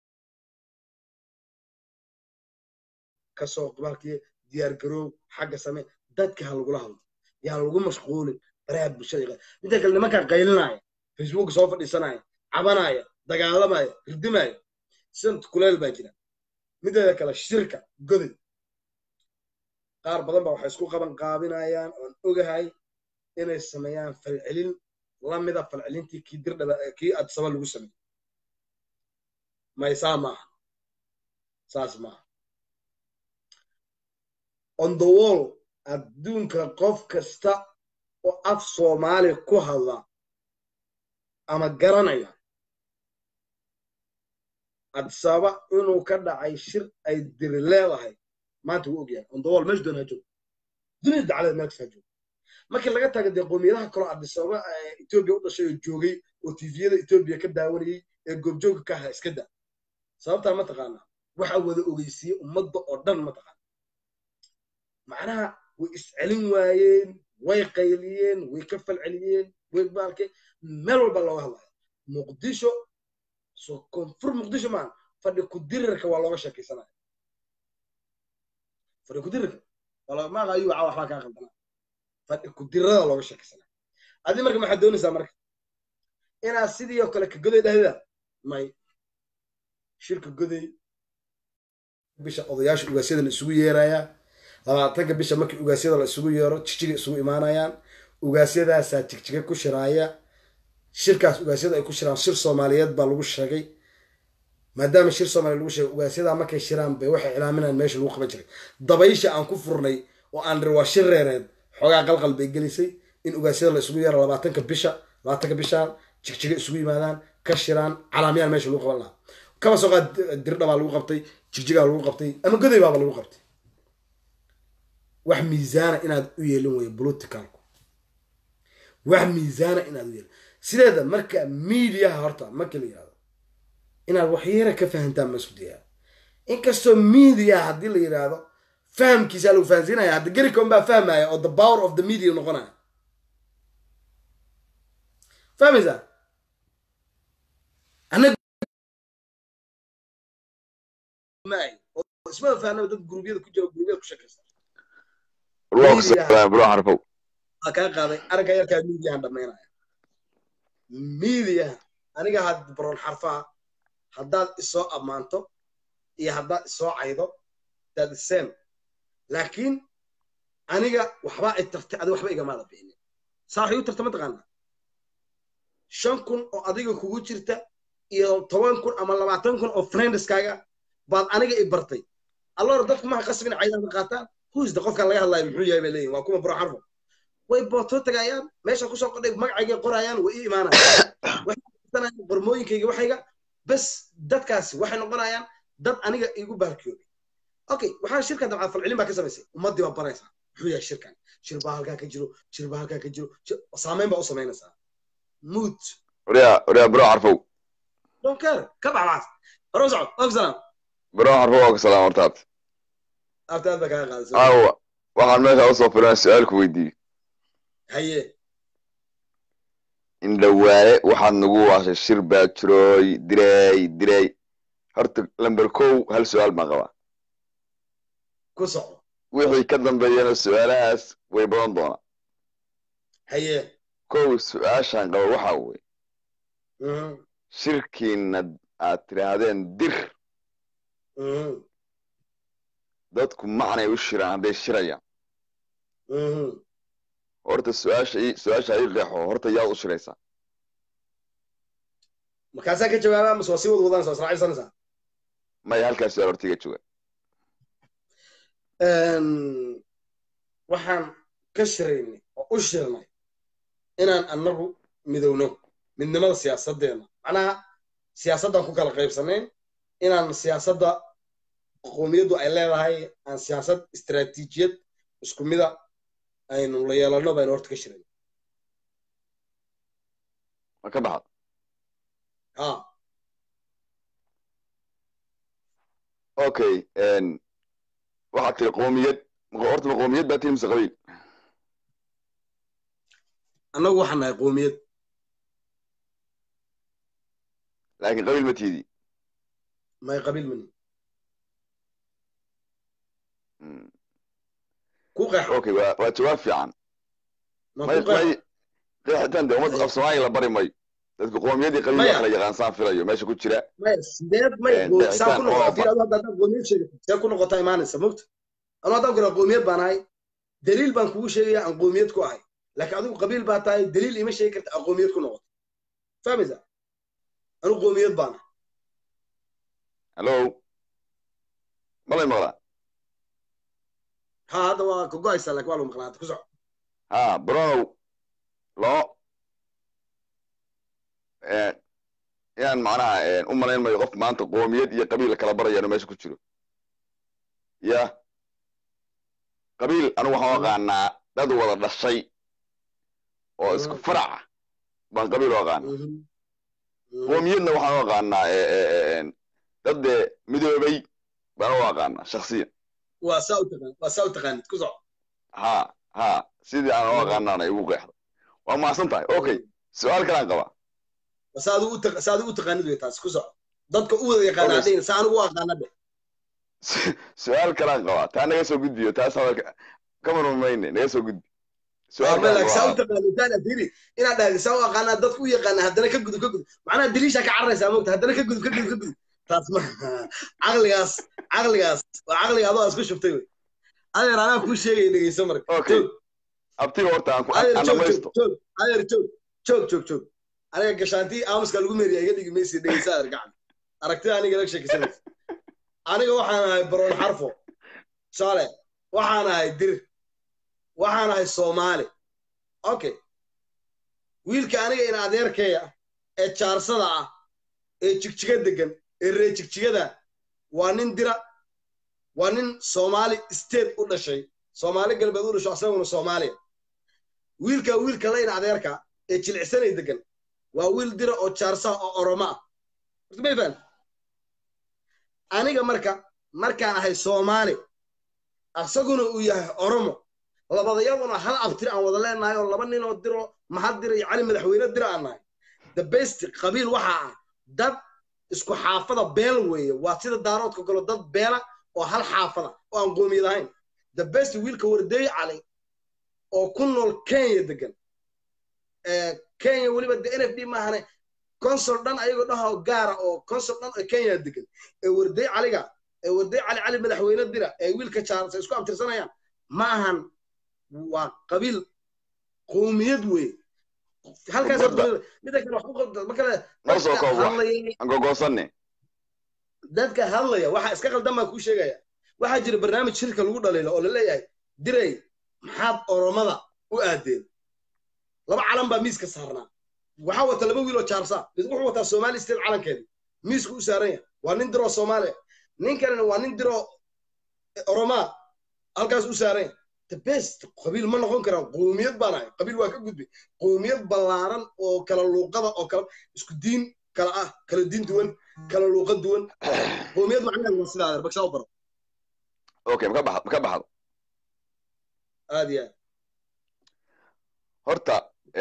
kasoo qabalkii diyaar garoow xagga same dadka ha lagula hadlo yaa lagu mashquulin baraha bulshada midda kale nimankaa qaylinaya facebook soo fadhiisanaya cabanaya dagaalamaya hirdimaya sint kuleel baa jira mideeda kale shirka goday qaar badan baa waxay isku qaban qaabinayaan oon ogahay inay sameeyaan falcelin lamida falcelintii kii dirdhaba kii adsaba lagu sameeyey maysaa maaha saas maaha on the wall adduunka qof kasta oo af soomaali ku hadla ama garanaya adsaba inuu ka dhacay shir ay diri leedahay maanta wuu ogyahay on the wall meesha doon ha joogo dunida daclada meel kasta ha joogo markii laga taga dee qoomiyadaha kaloo adisababa etoobiya u dhashay oo joogay oo tifiyada etoobiya ka daawanayey ee goobjooga ka aha iska da sababtaa ma taqaanaa waxa wada ogeysiiyey ummadda oo dhan ma taqaana macnaha way iscelin waayeen way qayliyeen way ka falceliyeen way baalkeen meel walba looga hadlaya muqdisho soo koonfur muqdisho maan fadhi kudirirka waa looga sheekaysanaya fadhi kudirirka maaqa ayuu caa waxbaa kaa qaldanaa fadhi kudirada looga sheekaysanaya adi marka maxaad doonaysaa marka inaad sidii oo kale ka goday dhahda may shirka goday bisha odayaasha ugaasyada la isugu yeerayaa labaatanka bisha markii ugaasyada la isugu yeero jijiga isugu imaanayaan ugaasyadaasaa jigjiga ku shiraaya shirkaas ugaasyada ay ku shiraan shir soomaaliyeed baa lagu sheegay maadaama shir soomaaliya lagu sheegay ugaasyadaa markay shiraan bay waxay cilaaminayaan meesha lagu qaban jiray dabaysha aan ku furnay oo aan rir waa shir reereed xoogaa qalqal bay gelisay in ugaasyada la isugu yaro labaatanka bisha labaatanka bishaan jigjiga isugu yimaadaan ka shiraan calaamiyaan meesha lagu qaban lahaa kaba soo qaad dirdha baa lagu qabtay jigjigaa lagu qabtay ama goday baaba lagu qabtay wax miisaana inaad u yeelin weeye politicalku wax miisaana inaad u yeelin sideeda marka miidiyaha horta marka la yihahdo inaad waxyara ka fahantaan ma isku dayaa inkastoo miidiyaha haddii la yidhaahdo fahamkiisaa lagu fahansiinaya hadda gericon baa fahmaya oo the power of the media noqonaya fahmaysaa anaga isma fahnaba dad gurubyada ku jira gurubyada ku shakaysta bro harfow waa kaa qaaday aragga yarkaa miidiyahan dhamaynaya miidiyaha aniga had baroon xarfaha haddaad isoo ammaanto iyo haddaad isoo caydo that is same laakiin aniga waxbaa i tartay adi waxba igamaada bixinin saa waxay u tarta mataqaanaa shan kun oo adiga kugu jirta iyo toban kun ama labaatan kun oo friendskaaga baad aniga i bartay alloor dadku maha qasbin caydan ka qaataan huusda qofkan laga hadlayo muxuu yahay bay leeyihin waa kuma baro xarfo way bootoo tagayaan meesha kusoo qodhay magacaygay qorayaan way ii imaanayaan waxay qormooyinkayga waxayga bas dadkaasi waxay noqonayaan dad aniga igu baarkiyoobay okay waxaa shirka dabcad falcelin baa ka samaysay ummaddii baa baraysaa muxuu yahay shirkan shir baa halkaa ka jiro shir baa halkaa ka jiro saameyn baa u samaynaysaa mood waryaa waryaa bro harfow don't care ka baxbaas hore u socod of salaam bro harfow waa ku salaam hortaad afta aad baa kaga qaadaysa aawa waxaan meesha usoo filan su-aal ku weydiiyey haye indhawaale waxaad nagu waashay shir baa jirooy direey direey horta lamber kow hal su-aal baan qabaa ku soco wixii ka dambeeyana su-aalahaas way badan doonaa haye kow su-aashaan qaba waxaa weye shirkiina aad tidhaahdeen dir dadku macnay u shiraan hadday shirayaan horta su-aasha su-aasha ii qeexo horta yaad u shiraysaa markaasaa ka jawaabaa mase waa sii wad wadanaysa waa israacaysanaysaa maya halkaas su-aal horta iga jooga waxaan ka shiraynay oo u shirnay inaan annagu midowno midnimada siyaasaddeena macnaha siyaasaddaan ku kala qaybsanayn inaan siyaasadda qoomiyaddu ay leedahay aan siyaasad istaraatiijiyad isku mida aynu la yeelano baynu horta ka shirayn ma ka baxda ha okay waxaad tiri qoomiyad horta ma qoomiyad baa tiri mise qabiil annagu waxaan nahay qoomiyad laakiin qabiil ma tiidi may qabiil mani ku qeexo okay waa waa jawaab fiican ma may ku qeexo may qeexitaan de ummadda af soomaaliya la bari mayo dadku qoomiyadii qabiil Maya. waa kala yaqaansaan filayo meesha ku jira maya sideed may Eh, qo- saa ku dhicitaan noqota oo fiir adu haddaad qoomiyad sheegato see ku noqotaa imaanaysa mogta anu haddaan ku qoomiyad baan ahay daliil baan kugu sheegaya aan qoomiyad ku ahay laakiin adigu qabiil baa tahay daliil ima sheegi karta aan qoomiyad ku noqoto fahmaysa anu qoomiyad baan ahay hallo malay maqlaa ha hadda waa ka go-aysaa laakiin waa lagu maqlaa hadda ku soco ha bronow loo inaan macnaha u malayn mayo qof maanta qoomiyad iyo qabiil kala barayaano meesha ku jiro ya qabiil anigu waxaan u aqaanaa dad wada dhashay oo isku Mm. faraca baan qabiil u aqaana Mhm. Mhm. qoomiyadna waxaan u aqaanaa dad dee midoobay baan u aqaanaa shaksiyan waa saa u taqaan waa saa u taqaanid ku soco ha ha sidii aan u aqaanaana igu qeexda waa mahadsan tahay okay su-aal kalaan qabaa saa adigu u taq- saa adigu u taqaanid wey taas ku soco dadka u wada yaqaana Okay. haddayn saa anigu u aqaana dhe Su- su-aal kalaan qabaa taa naga soo gudbiyo taas hadalka kama rumayne naga soo gudbi su-aal kalaan laakiin saa u qabaa taqaanid taan adiri inaad dhahdi saa u aqaanaa dadku u yaqaana haddana ka gudub ka gudub macnaha daliishaa ka cararaysaa mogta haddana ka gudub ka gudub ka gudub taas ma caqligaas caqligaas waa caqliga adoo isku shubtay wey adeer anaa kuu sheegaya dhegeyso marka Okay. Joog. abtiga horta aan ku adeer aan joog dhamaysto joog joog adeer joog joog joog joog aniga gashaantii aamuska lagu meeriya iga dhigi maysi dhegeysa adeer gacan aragtida aniga laga sheekisanaysa aniga waxaan ahay baroon xarfo tusaale waxaan ahay dir waxaan ahay soomaali okay wiilka aniga in adeerkeeya ee jaarsada ah ee jigjiga degan ee ree jigjigada waa nin dira waa nin soomaali state u dhashay soomaali galbeed u dhasho asaguna soomaaliya wiilka wiilka la in adeerka ee jilicsanay degan waa wiil dira oo jaarsa oo oromo ah horta may fahan aniga marka markaan ahay soomaali asaguna uu yahay oromo labadayaduna hal abtir aan wada leenahay oo laba nin oo diro mahad dira iyo cali madaxweyne dira aan nahay the best qabiil waxaa ah dad isku xaafada beel weeye waa sida daaroodka kalo dad beela oo hal xaafada oo aan qoomiyad ahayn the best wiilka wardeey cali oo ku nool kenya degan kenya weliba de n f d maahane consul dhan ayagoo dhaho gaara oo consul dhan oo kenya degan ee wardeey caliga ee wardeey cali cali madaxweyne dira ee wiilka jaarsa isku abtirsanayaan ma ahan waa qabiil qoomiyad weeye halkaas mida kale ma kale noo soo koob wax hadlaya aan gogoosane dadka hadlaya waxa iska qaldan baan kuu sheegaya waxaa jira barnaamij shirka lagu dhaliilo oo la leeyahay diray maxaad oromada u aadeen laba calan baa miiska saarnaa waxaa wata laba wiil oo jaarsa mid wuxuu wataa somali state calankeedi miisku u saaran yahay waa nin diroo soomaaliya nin kalena waa nin diroo oromaa halkaas u saaran yahay the best qabiil ma noqon karaan qoomiyad baan ahay qabiil waa ka gudbay qoomiyad ballaaran oo kala luuqada oo kala isku diin kala ah kala diin duwan kala luuqa duwan qoomiyad macnaheedu waa sidaa adeer bagsaa u baro okay maka baxdo maka baxdo aad iyo aad horta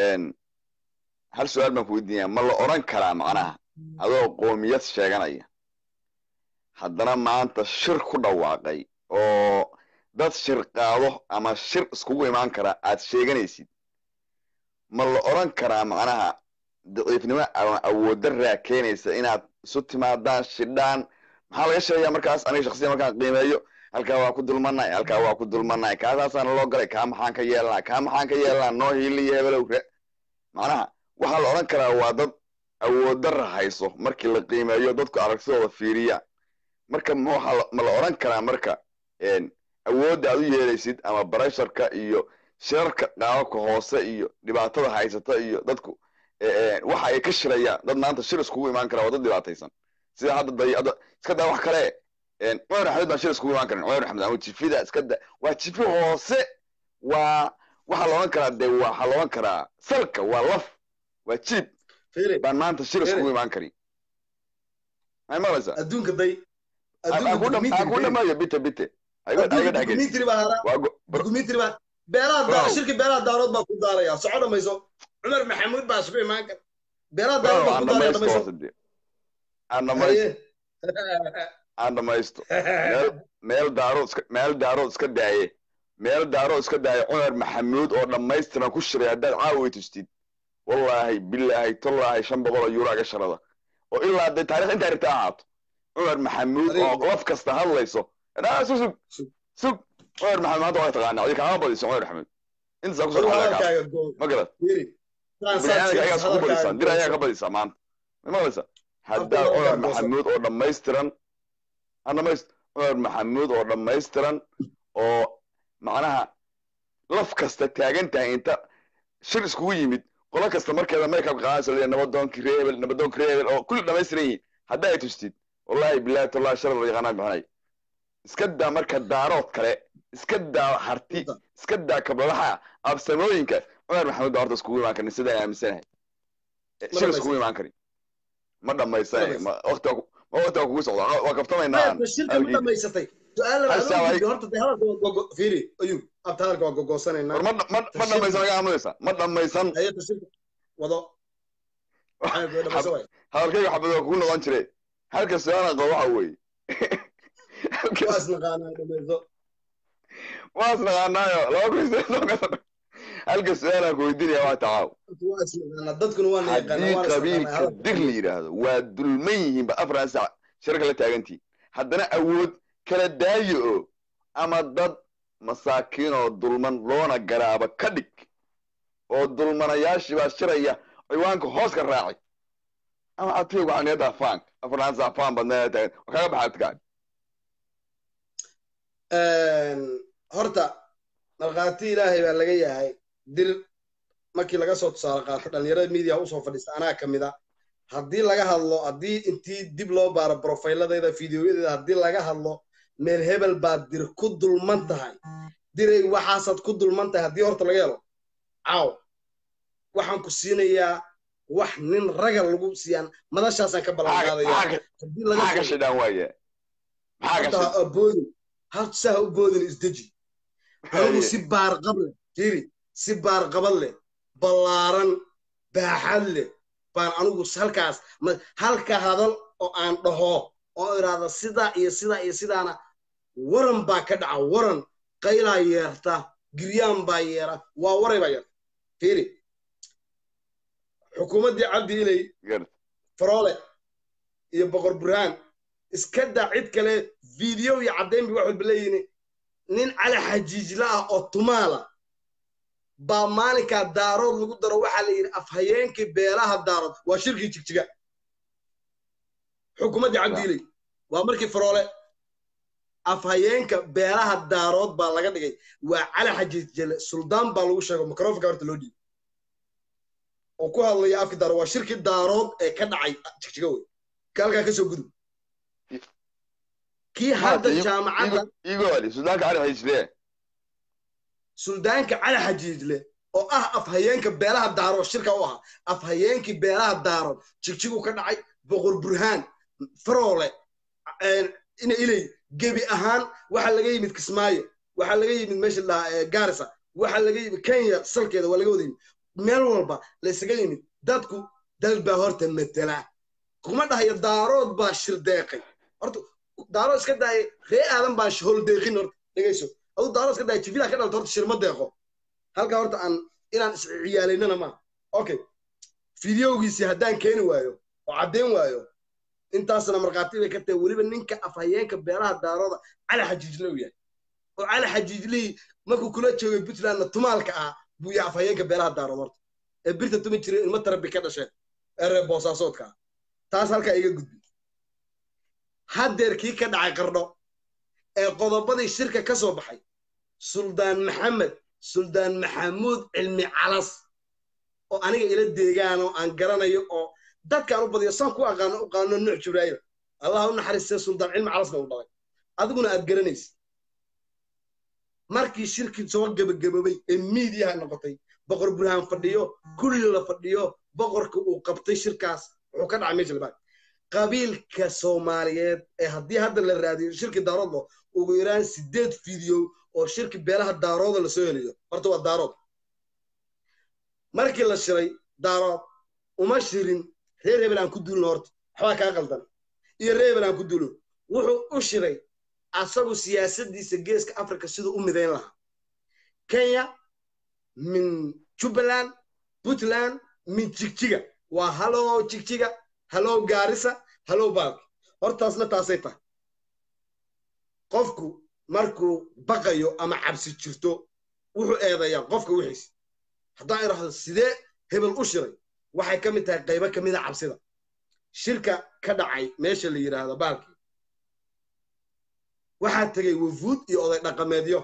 hal su-aal baan ku weydiinaya ma la odhan karaa macnaha adoo qoomiyad sheeganaya haddana maanta shir ku dhawaaqay oo dad shir qaado ama shir iskugu imaan kara aad sheeganaysid ma la odhan karaa macnaha daciifnimo ama awooddaraa keenaysa inaad isu timaadaan shidhaan maxaa laga sheegaya markaas aniga shaksiyan markaan qiimeeyo halkaa waa ku dulmanay halkaa waa ku dulmanay kaasaasaana loo galay kaa maxaan ka yeelnaa kaa maxaan ka yeelnaa noo hiiliyo hebelow re macnaha waxaa la odhan karaa waa dad awooddarra hayso markii la qiimeeyo dadku aragtidooda fiiriya marka ma la odhan karaa marka awoodda aad u yeelaysid ama baresharka iyo shirarka qaababka hoose iyo dhibaatada haysata iyo dadku waxa ay ka shirayaan dad maanta shir iskugu imaan kara waa dad dhibaataysan sida hadda day hadda iska daa wax kale cumar axmed baan shir iskugu imaan karin cumar axmed ama jifida iska da waa jifi hoose waa waxaa la odhan karaa dee waxaa la odhan karaa salka waa laf waa jiib baan maanta shir iskugu imaan karin may maqlaysaa adduunka day aan ku dhamayo bite bite dukumentary baa hara dukumentary baa beelaha daa shirki beelaha daarood baa ku daalaya soco dhamayso cumar maxamuud baa isugu imaan kara beelaha daarood baa ku daalaya dhamayso aan dhamaysto aan dhamaysto meel daarood iska meel daarood iska daaye meel daarood iska daaye cumar maxamuud oo dhammaystiran ku shiray haddaad caawi tustid wallaahi bilaahi tollaahi shan boqol oo yuuro aga sharada oo ilaa dee taarikh intaa rigta ahaato cumar maxamuud oo laf kasta hadlayso sug sug sug cumar maxamuud maanta waa taqaanaa adi kaama badiso cumar maxamuud intasaa kusoo dhexdaa ma garad biniaadamka ayagaa iskugu badisaan dir ayaa ka badisaa maanta ma maqlaysaa haddaad cumar maxamuud oo dhammaystiran aan dhamayst cumar maxamuud oo dhammaystiran oo macnaha laf kasta taagan tahay inta shir iskugu yimid qolo kasta markeeda makeup qaadaysa leeyahay nabadoonkii reebel nabadoonkii reebel oo kulli dhammaystiran yihiin haddaa ay tustid wallahi billahi tallahi sharar yaqaanaan bixinay iska daa marka daarood kale iska daa harti iska daa kabladaha absamooyinka cumar maxamuud baa horta iskugu imaan karin sidaa aaminsanahay shir iskugu imaan karin ma dhammaysanay ma waqti ma waqti kugu socda waa kaftamaynaa shirka ma dhamaysatay su-aal horta dee hadalka waa gogo fiiri ayuu abta hadalka waa gogoosanaynaa war ma ma ma dhammaysan laga aaminaysa ma dhammaysan hayata shirka wado hadalkayga xabad waa kugu noqon jire halka su-aala qabo waxa weeye waa isnaqaanaa dhamayso waa isnaqaanaayo laba kun iyo halka su-aalaan ku weydiinaya waa tacaaw waa isnaqaanaa dadkuna waa haddii qabiilka dir la yidhaahdo waa dulman yihiinba afran sac shirka la taagantii haddana awood kala daayo oo ama dad masaakiin oo dulman loona garaaba ka dhig oo dulmanayaashii baa shiraya ciwaanka hoos ka raaci ama atiga waxaniyada faank afarnaansa faan badnaa tahay wa kaga baxa adkaan horta markhaati ilaahay baa laga yahay dir markii laga soo tusaale qaato dhalinyarada media usoo fadhiista anaa ka mid a haddii laga hadlo haddii intii dib loo baaro brofayladeeda fideoyadeeda haddii laga hadlo meel hebel baad dir ku dulman tahay diray waxaasaad ku dulman tahay haddii horta laga helo caaw waxaan ku siinayaa wax nin raga lagu siiyaan madashaasaan ka ballan qaadaya haddii laga maxaa ka shidhaan waaye maxaa ka horta ha aboodin hal saa ha u boodin isdeji anigu si baarqab leh jiri si baarqabad leh ballaaran baaxad leh baan anigu halkaas halka hadal oo aan dhaho oo idhaahda sidaa iyo sidaa iyo sidaana waran baa ka dhaca waran qaylaa yeerta giryaan baa yeera waa waray baa yeerta fiiri xukuumaddii cabdi ilay faroole iyo boqor burhaan iska daa cid kale video iyo caddayn bi wax walba leeyihin nin cali xajiijla ah oo tumaala baa maalinkaa daarood lagu daro waxaa la yidhi afhayeenkii beelaha daarood waa shirkii jigjiga xukuumaddii cabdiiley waa markii faroole afhayeenka beelaha daarood baa laga dhigay waa cali xajiijle suldaan baa lagu sheego microfonka horta loo dhiibay oo ku hadlaya afkii daarood waa shirkii daarood ee ka dhacay jigjiga wey ka halkaa ka soo gudub kii hadda jaamacadda igooli suldaanka cali xajiijle suldaanka cali xajiijle oo ah afhayeenka beelaha daarood shirka u ahaa afhayeenkii beelaha daarood jigjigu ka dhacay boqor burhaan faroole ina ilay gebi ahaan waxaa laga yimid kismaayo waxaa laga yimid meesha ladhahaa garisa waxaa laga yimid kenya salkeeda waa laga wada yimid meel walba laysaga yimid dadku dal baa horta matela kuma dhahayo daarood baa shirdeeqay horta daarood iska daaya ree aadan baan holdeeqin horta dhegayso adu daarood iska daaya jifidaa ka dhalta horta shirma deeqo halkaa horta aan inaan isciyaalaynana maaha okay fideogiisii haddaan keeni waayo oo caddayn waayo intaasna markhaati bay ka tahay weliba ninka afhayeenka beelaha daarooda cali xajiijle uu yahay oo cali xajiijlihii markuu kula joogay puntlandna tumaalka ah buu yahay afhayeenka beelaha daarood horta ee birta tumi jiray ilmo tarabi ka dhasheen ee reer boosaasoodka ah taas halkaa iga gudbi haddeer kii ka dhacay qardho ee qodobadii shirka ka soo baxay suldaan maxamed suldaan maxamuud cilmi calas oo aniga ila deegaan oo aan garanayo oo dadkaan u badiyo saan ku aqaano u qaano nuuc jibraayil allah u naxariistay suldaan cilmi calasna u dhalay adiguna aad garanaysid markii shirkii soo gebagaboobay ee miidiyaha noqotay boqor burhaan fadhiyo kulli la fadhiyo boqorka uu qabtay shirkaas wuxuu ka dhacay meesha labaad qabiilka soomaaliyeed ee haddii hadda la raadiyo shirkii daaroodlo ugu yaraan sideed fiideo oo shirki beelaha daarooda lasoo heliyo horta waa daarood markii la shiray daarood uma shirin reer hebel aan ku duulno horta waxbaa kaa qaldan iyo reer hebel aan ku duulno wuxuu u shiray asagu siyaasaddiisa geeska africa siduu u midayn lahaa kenya min jubbaland puntland min jigjiga waa halow jigjiga halow gaarisa halow baalki hortaasna taasay tahay qofku markuu baqayo ama cabsi jirto wuxuu eedayaa qofka wixiis haddaan idhaahdo sidee hebel u shiray waxay ka mid tahay qaybo ka mida cabsida shirka ka dhacay meesha la yidhaahdo baalkii waxaa tegey wafuud iyo oday dhaqameedyo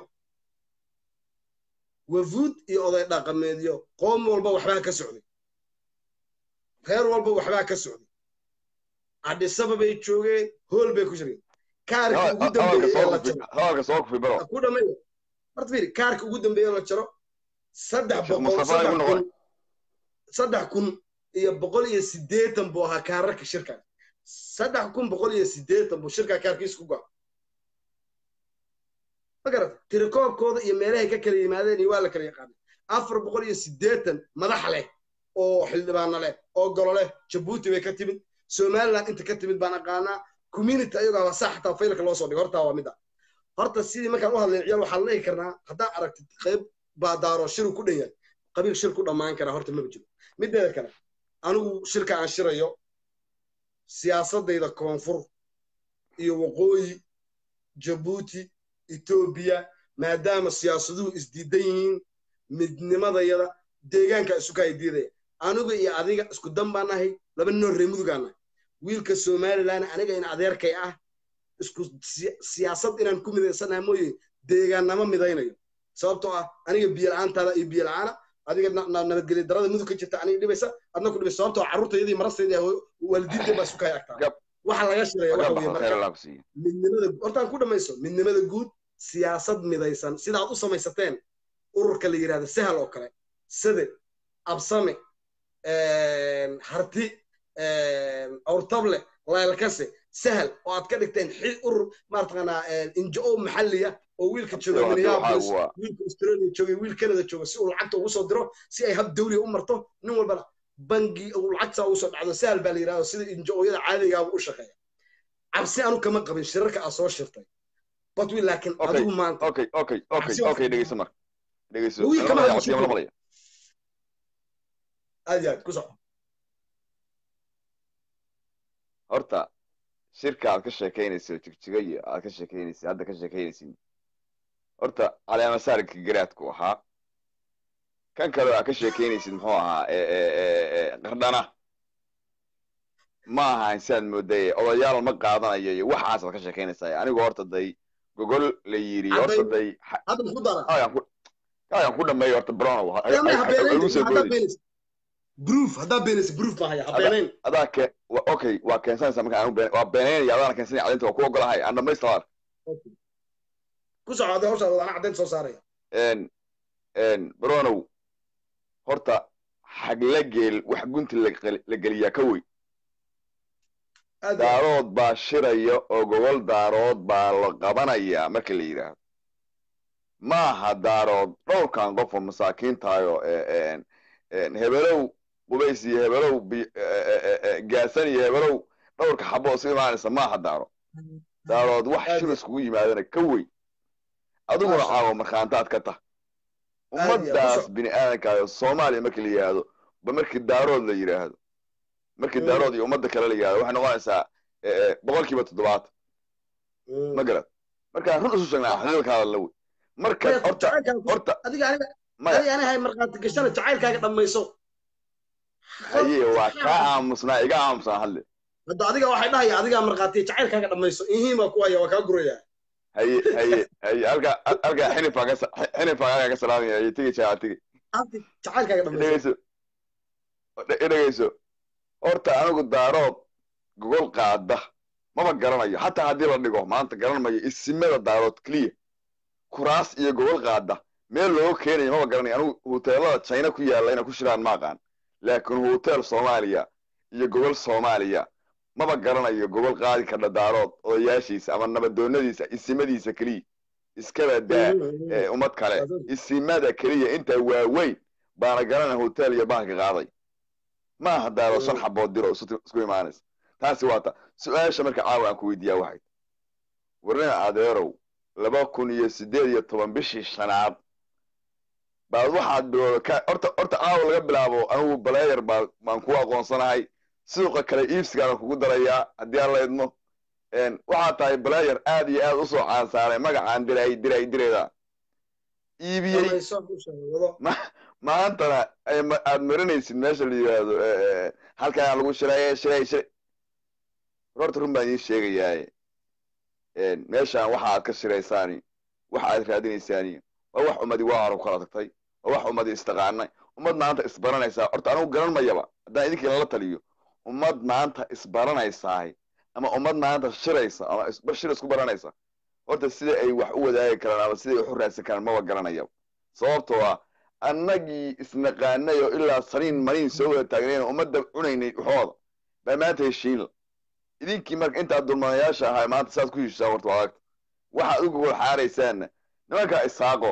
wafuud iyo oday dhaqameedyo qoom walba waxbaa ka socday reer walba waxbaa ka socday adhisaba bay joogeen hool bay ku shireen kaarka ugu dambeeyey ee la jaro ku dhameeyo horta fiiri kaarka ugu dambeeye la jaro saddex boqol saddex kun saddex kun iyo boqol iyo siddeetan buu ahaa kaararka shirka saddex kun boqol iyo siddeetan buu shirka kaarkiisa ku go'a ma garata tirikoobkooda iyo meelahay ka kala yimaadeen iyo waa la kala yaqaanay afar boqol iyo siddeetan madax leh oo xildhibaano leh oo golo leh jabuuti bay ka timid somaliland inta ka timid baan aqaanaa community ayagoo saa xataa faylka loo soo dhigo hortaa waa mid ah horta sidii markaan u hadlayn ciyaal waxaan leehi karnaa haddaa aragtid qayb baa daaro shiru ku dhan yahay qabiil shir ku dhammaan karaa horta maba jiro mideeda kale anigu shirka aan shirayo siyaasadayda koonfur iyo waqooyi jabuuti etoobiya maadaama siyaasaduhu isdiidan yihiin midnimadayada deegaanka isu kaya diidaya anigu iyo adiga isku dan baan nahay laba noo ree mudugaan nahay wiilka somaliland aniga in adeerkay ah isku siyaasad inaan ku midaysanaha mooye deegaannama midaynayo sababtoo ah aniga biyo la-aantaada iyo biyo la-aana adiga nabadgelya darada mudug ka jirta aniga dhibaysa adna ku dhibaysa sababtoo carruurtayadii marasteydii waalidiinta baa isu kaya agtaa waxa laga shiraya waxa weye marka midnimada hortaan ku dhamayso midnimada guud siyaasad midaysan sidaad u samaysateen ururka la yidhahda sahal oo kale sade absame harti awrtable laylkase sahal oo aad ka dhigteen xil urur maartaqaanaa injo maxalliya oo wiilka jooga minneapolis wiilka australia jooga wiil canada jooga si uu lacagta ugu soo diro si ay hab dawliya u marto nin walbana bangi uu lacagtaa ugu soo dhacdo sahal baa la yidhahdo sida injo-ooyada caadigaaba u shaqeeya cabsi anu kama qabin shirarka aad soo shirtay batwi laakiin adigu maanta okay okay okay okay dhegeyso marka dhegeyso aad iyo aad ku soco horta shirka aad ka sheekaynayso jigjiga iyo aad ka sheekaynaysid hadda ka sheekaynaysid horta caleemasaarka garaadku ahaa kan kale aad ka sheekaynaysid muxuu ahaa qardhana ma ahayn sidaad mooday odayaal ma qaadanayo iyo waxaasaad ka sheekaynaysaa anigu horta day gogol la yiri horta day kaagan ku dhameeyo horta bronow proof haddaa beenaysa proof ma haya habeenayn adaa ke okay waa keensanaysaa marka aan been waa beenaynaya adaana keensanaya cadinta waa ku ogolahay aan dhamaystaa ku soco hadda hawshaa wadaana caddaynta soo saaraya bronow horta xagla geel wax gunti la geliyaa ka wey daarood baa shiraya oo gogol daarood baa la qabanayaa marka la yidhaahdo ma aha daarood dhowrkan qof oo masaakiintaayo hebelow qubays iyo hebelow gaasan iyo hebelow dhowrka xabo isu imaanaysa ma aha daaro daarood wax shir iskugu yimaadana ka wey adiguna caawo markhaantaad ka tah ummadaas bini aadankaayo soomaaliya markii la yidhaahdo ba markii daarood la yidhaahdo markii daarood iyo ummadda kale la yidhahdo waxay noqonaysaa boqol kiiba toddobaatan ma garad markaan run isu sheegnaa xadiilkaada la wey marka horta horta anahay markhaati gashana jacaylkaaga dhammayso haye waa kaa aamusnaa iga aamusnaa hadle hadda adiga waxay dhahaya adigaa markhaatiya jacaylkaaga dhammayso ihiima ku haya waa kaa guraya haye haye haye halkaa halkaa xinifaa ka xinifaa ka salaamaya haye tigi jaa tigi jacaylkaaga dhammayso dhegeyso horta anigu daarood gogol qaada maba garanayo xataa haddii la dhigo maanta garan mayo isimada daarood keliya kuraas iyo gogol qaada meel looga keenayo maba garanayo anigu huteelada china ku yaalla inay ku shiraan ma aqaan laakiin hutel soomaaliya iyo gogol soomaaliya maba garanayo gogol qaadi kardha daarood odayaashiisa ama nabadoonadiisa isimadiisa keliya iskaba daa ummad kale isimada keliya intaa waaweyn baana garanaya hotel iyo bahalka qaaday ma aha daarood shan xabood diro isku imaanaysa taasi waa ta su-aasha marka caawa aan ku weydiiyaa waxay warnina adeerow laba kun iyo siddeed iyo toban bishii shanaad baad waxaad bilowda horta horta caawa laga bilaabo anigu baleeyar baa baan ku aqoonsanahay suuqa kale iibsigaana kugu darayaa haddii aan la idmo waxaad tahay baleeyar aad iyo aad usoo caansaaray magacaan diray diray direeda iibiyey maantana aad marinaysid meesha la yidhaahdo halkaan lagu shiraaye shiray shiray horta run baan idiin sheegayaaye meeshaan waxa aad ka shiraysaani waxa aad raadinaysaani waa wax ummadi waa hore kala tagtay waa wax ummadi istaqaanay ummad maanta isbaranaysaa horta anigu garan mayaba haddaan idinkii lala taliyo ummad maanta isbaranaysaay ama ummad maanta shiraysa ama shir isku baranaysa horta sida ay wax u wadaagi karaan ama siday wax u raadsan karaan maba garanayaba sababtoo ah annagii isnaqaanay oo ilaa saniin maniin soo wada taagnayna ummadda cunaynay waxooda baa maanta heshiinla idinkii marka intaad dulmanayaasha ahaa maanta saad ku heshisaan horta waa agta waxaad uga gol xaaraysaanna nimankaa isaaqo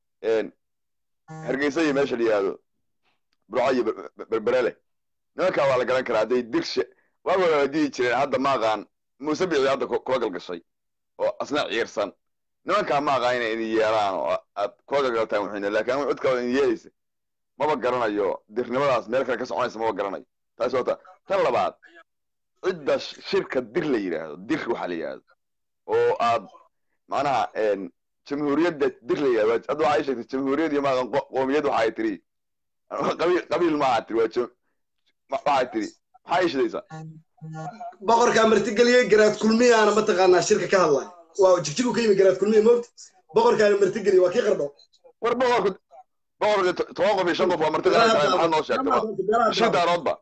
hargeysa iyo meesha la yidhaahdo burco iyo berberele nimankaa waa la garan karaa hadday dirshe waagooda la dihi jireen hadda ma aqaan muuse bicdi hadda kula galgashay oo asna ciirsan nimankaa ma aqaan inay idin yeelaan oo aad kula galgaltaan waxayna laakiin anigu cid kaloo idin yeelaysa maba garanayo dirnimadaas meel kale ka soconaysa maba garanayo taasi waa ta tan labaad cidda shirka dir la yidhaahdo dir waxa la yidhaahdo oo aad macnaha jamhuuriyadda dirlaya hadda waxay sheegtay jamhuuriyad iyo maaqan qoomiyad waxa ay tiri qabiil qabiil maaha tiri waa jam waxay tiri maxaa ishidaysaa boqorkaa martigeliyey garaad kulmiyaana mataqaanaa shirka ka hadlay waa jigjigu ka yimi garaad kulmiya moogta boqorkaana martigeliyey waa kii qardho war boqorku boqorka toban qof iyo shan qof waa marti qaran maxaad noo sheegtay shii daaroodba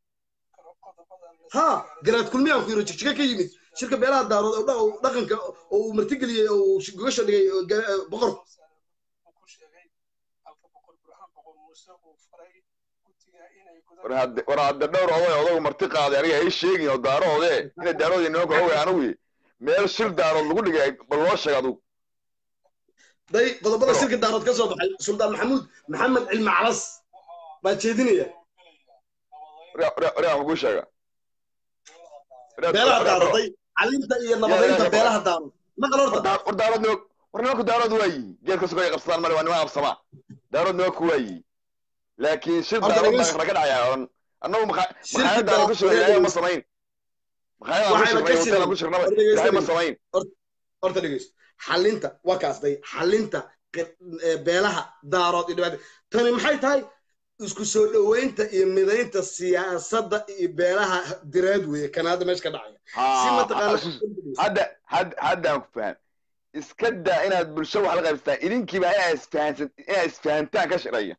ha garaad kulmiyaan ku yiri jigjiga ka yimid shirka beelaha daarood oo dha- dhaqanka oo uu martigeliyey oo uu gogasha dhigay oo ga- boqorku war hadde war hadde dhowr oday odagu marti qaaday aniga ay sheegin oo daaroode inay daarood nimanka oga anigu meel shir daarood lagu dhigay bal loo sheeg adugu day qodobada shirka daarood ka soo baxay suldaan maxamuud maxamed cilmi calas baa jeedinaya waryaa kugu sheega beelaha daaroday calinta iyo nabadeynta beelaha daarood maqal horta war daarood nimanku war nimanku daarood waa yihi geedka sugo ay qabsadaan male waa niman absamaa daarood nimanku waa yihi laakiin shir Horta daarood dhegeyso. baa naga dhacaya oran annagu maxa- Shirka maxaayad daarood ku shirnay daarood- ilaahay ma samayn maxaayadaan ku Waxayna ka shirnay hoteelaan ku shirin. shirnaba War dhegeyso ilaahay ma dhegeyso. samayn horta dhegeyso xalinta waa kaas day xalinta qi- ee, beelaha daarood iyo dhibaata tani maxay tahay isku soo dhoweynta iyo midaynta siyaasadda iyo beelaha direed weeye kanaada meesha ka dhacaya si Haa, mataqaana hadda hadda haddaan ku faham iska daa inaad bulsho wax la qaybsataan idinkiiba inaad isfahansan inaad isfahantaan ka shiraya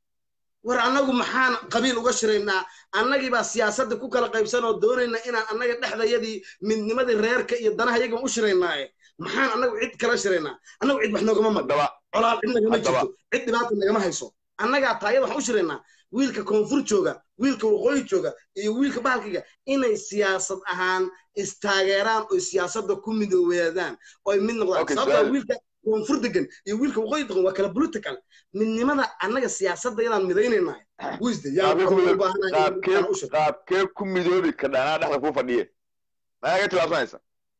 war annagu maxaan qabiil uga shiraynaa annagii baa siyaasadda ku kala qaybsan oo doonayna inaan annaga dhexdayadii midnimadii reerka iyo danaha iyagan u shiraynaaye maxaan annagu cid kala shiraynaa annagu cid wax noogama madho haddaba colaal cid nagama Haddaba. jirto cid dhibaata nagama hayso annagaa taayada waxaan u shiraynaa wiilka koonfur jooga wiilka waqooyi jooga iyo wiilka bahalkiga inay siyaasad ahaan istaageeraan oo siyaasadda ku midoobeedaan oo ay mid noqdaan Okay, sababtaa su'aal. wiilka koonfur degan iyo wiilka waqooyi degan waa kala political midnimada annaga siyaasadda yadaan midaynaynahay wisde yaa qaabkee ku waxaan u midoobi baahanahay qaabkee inaan u shiro qaabkee ku midoobi kadha anaa dhexda kuu fadhiye maxaa ka tilaabsanaysa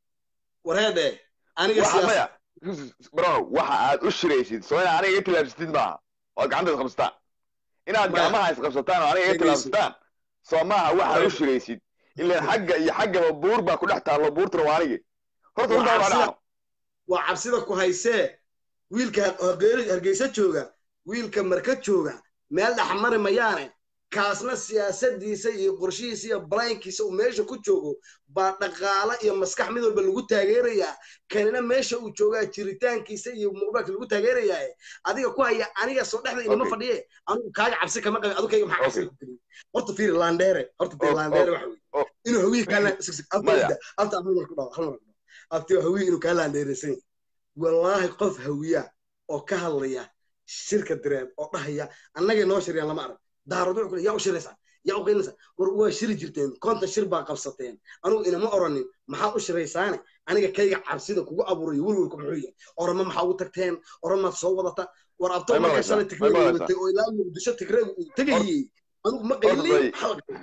wareedhe aniga waxa siyaasad maya bro waxa aad u shiraysid soo inaad aniga iga tilaabsatid maaha oad gacanta isqabsataan inaad Maya. gacmaha isqabsataan oo aniga iga Dhegeyso. tilaabsataan soo maaha waxaad u Wareedhe. shiraysid ilaan xagga iyo xaggaba buur baa ku dhex taallo buurtuna waa anigi horta Waa runtaa waa cabsida. dhacno waa cabsida ku haysee wiilka Hargeysa- hargeysa jooga wiilka marka jooga meel dhexmari mayaane kaasna siyaasadiisa iyo qorshihiisa iyo balaynkiisa uu meesha ku joogo baa dhaqaale iyo maskax mid walba lagu taageerayaa kanina meesha uu joogaa jiritaankiisa iyo muuqaalka lagu taageerayaa adiga ku haya aniga soo dhexda inama Okay. fadhiye anigu kaaga cabsi kama qabin adigu kayga maxaa cabsi Okay. ku gelin horta fiiri laandheere horta fiiri Oh, laandheere oh, waxa weye oh. inuu hawiye kaa laan sig sig Maya. abta abta hal mar ku dhaw hal mar ku dhaw abta hawiye inuu kaa laandheereysan yahay wallaahi qof hawiya oo ka hadlaya shirka direed oo dhahaya annagay noo shiriyaan lama arag daarad wuxuu ku leeyahay, yaa u shiraysaa yaa u qeynaysaa war waa shiri jirteen konta shir baa qabsateen anugu inama oranin maxaad u shiraysaane aniga kayga cabsida kugu abuurayo welwelku muxuu yahay orama maxaa ugu tagteen oramaad soo wadata war abto May marka maqlaysaa? shalay May tigreegu maqlaysaa? watay oo ilaa muqdisho tigreegu uu tegayey anugu ma Horta qaylin bay- maxaa laga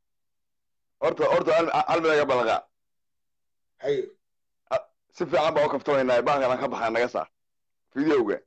horta horta hal hal mid naga balaqa haye si fiican baa u kaftamaynaa bahalkan aan ka baxay naga saar videoga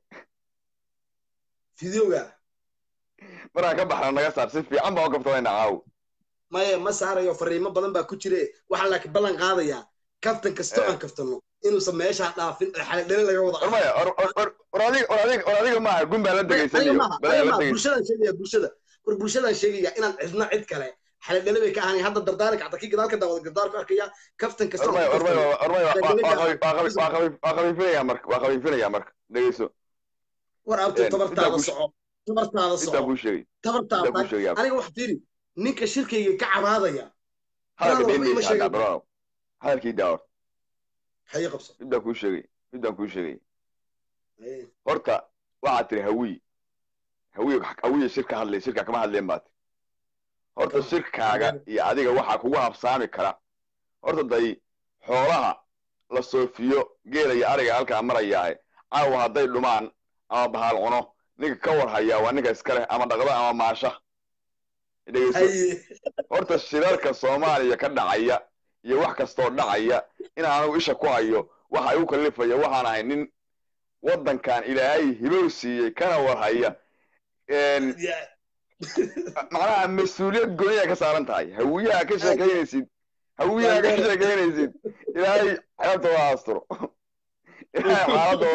fideoga markaan ka baxna naga saar si fiican baa u kaftamaynaa caaw maya ma saarayo fariimo badan baa ku jire waxaa laakiin ballan qaadayaa kaftan kastoo aan kaftano inuusan meeshaa dhaafin oo xaladhali laga wada war maya or or or or adiga or adiga or adiga maaha gun baa la aniga degaysaniyo maaha balaa aniga la maaha degay bulshadaan sheegaya bulshada war bulshadaan sheegaya inaan cidna cid kale xaladhali bay ka ahaanay hadda dardaaranka xataa kii gadaal ka daawada gardaarku arkaya kaftan or kastoo maya aan or maya kaftano or maya waa Degdega waa ah. qabi- waa qabi- waa qabi- waa qabiifinaya marka waa qabiifinaya marka dhegeyso war abto Een, tabartaada intaan ku- soco tabartaada intaan soco kuu sheegay tabartaada intaan kuu taag sheegay aniga wax fiiri ninka shirkayga ka cabaadaya hadalka Brother, waxba ima dheendheysha sheegin. hadda bro hadalkii daawar haye qabso midaan kuu sheegay midaan kuu sheegay Haye. horta waxaad tiri hawiy hawiy hawiya shirka hadlay shirka kama hadleen baad tiri horta Kama. shirkaaga iyo adiga waxaa kugu habsaami kara horta day xoolaha la soofiyo geela iyo ariga halkaa marayaahe caawa hadday dhumaan ama bahal cuno ninka ka war hayaa waa ninka iska leh ama dhaqdo ama maasha dhegeyso haye horta shirarka soomaaliya ka dhacaya iyo wax kastoo dhacaya in anigu isha ku hayo waxa igu kallifaya waxaan ahay nin waddankan ilaahay hibow siiyey kana war haya Een, Ya- macnaha mas-uuliyad gooniyaa ka saaran tahay hawiyaha ka sheekaynaysid hawiyaha ka sheekaynaysid ilaahay xeebta waa asturo xaaladda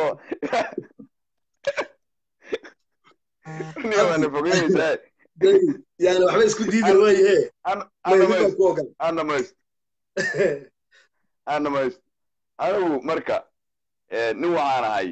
niyaana fogeynaysaa yani waxba isku diidan waayahe anamays ku ogal anamays anamays anigu marka nin waxaan ahay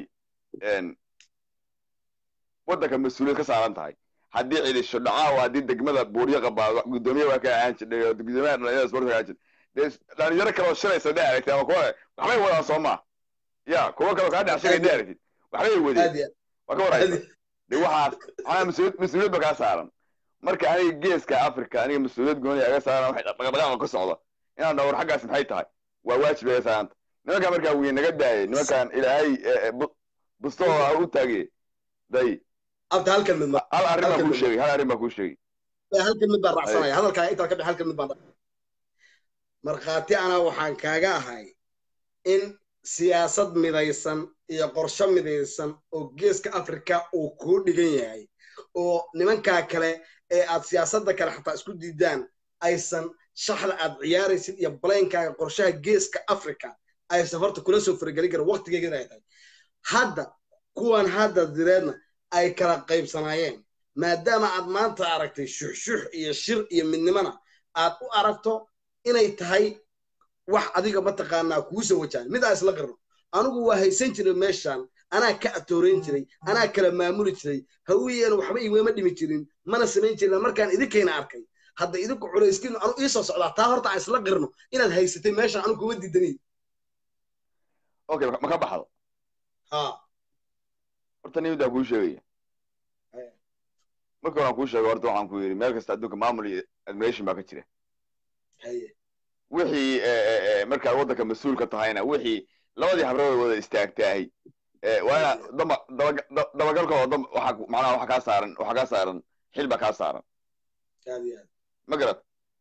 waddanka mas-uuliyad ka saaran tahay haddii cidisho dhacaa haddii degmada buuryo qabaa gudoomiye waa ka ahaan jirdhay gudoomiyaha dhalinyarada sportka ahaan jird dee dhalinyaro kale oo shalaysa dhex aragtay ama kuwa waxbay wadaan soo maa ya kuwa kale oo kaa dhex shagay dhex aragtid waxbay wadeen waa ka waraysa de waxaas waxaa mas-uuliyad mas-uuliyad ba kaa saaran marka aniga geeska africa aniga mas-uuliyad gooni aga saaran waxay dhaqdhaqaaqa ka socda inaan dhawr xaggaas maxay tahay waa waajib aga saaranta nimankan markaa wiy naga daayay nimankan ilaahay bustooda u taagay day abta halkan mid hal arrin baan kuu sheegay hal arrin baan kuu sheegay halkan mid baan raacsanaya hadalkaa intaan ka bix halkan mid baan markhaati anaa waxaan kaaga ahay in siyaasad midaysan iyo qorsho midaysan oo geeska africa uu kuu dhigan yahay oo nimankaa kale ee aad siyaasadda kale xataa isku diidaan aysan shaxda aad ciyaaraysid iyo baleynkaaga qorshaha geeska africa aysan horta kula soo faragelin karin waktigeegana ay tahay hadda kuwan hadda direedna ay kala qaybsanaayeen maadaama aad maanta aragtay shuxshux iyo shir iyo midnimona aad u aragto inay tahay wax adiga mataqaanaa kuu soo wajahan mid aa isla qarno anigu waa haysan jiray meeshan anaa ka atoorayn jiray anaa kala maamuli jiray hawiyeena waxba igama dhimi jirin mana samayn jirin markaan idinkayna arkay hadda idinku culayskiinu anu ii soo socdaa taa horta aan isla qirno inaad haysatay meeshan anu kuma diidaniy okay ma ka baxdo ha horta nimidaan kuu sheegaya marka horaan kuu sheegay horta waxaan ku yidhi meel kasta adduunka maamul iyo admiration baa ka jira wixii markaad waddanka mas-uulka tahayna wixii labadii habrood wada istaagtaahay waa ina daba dabagalkooda waxa macnaha waxa kaa saaran waxa kaa saaran xil baa kaa saaran ma garad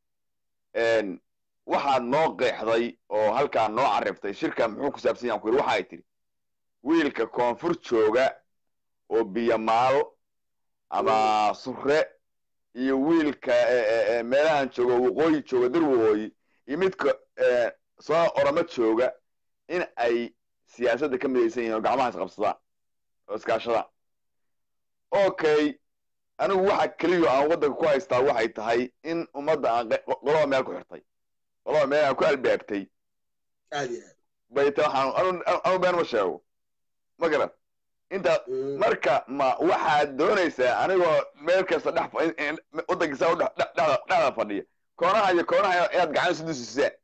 waxaad noo qeexday oo halkaa noo caribtay shirka muxuu ku saabsan yahan ku yidhi waxa ay tidhi wiilka koonfur jooga oo biyamaal ama sure iyo wiilka meelahan jooga waqooyi jooga dir waqooyi iyo midka soo oramo jooga in ay siyaasadda ka midaysan yihin oo gacmaha isqabsadaan oo iskaashadaan okay anigu waxa keliyo aan waddanka ku haystaa waxay tahay in ummadda aan qolaba meel ku xirtay qolaba meel aan ku albaabtay bay ta waxaan anu been ma sheego ma garan inta marka ma waxaad doonaysaa anigoo meel kasta dhex waddankiisa dhexda fadhiya koonaha iyo koonaha inaad gacan isu dusisaan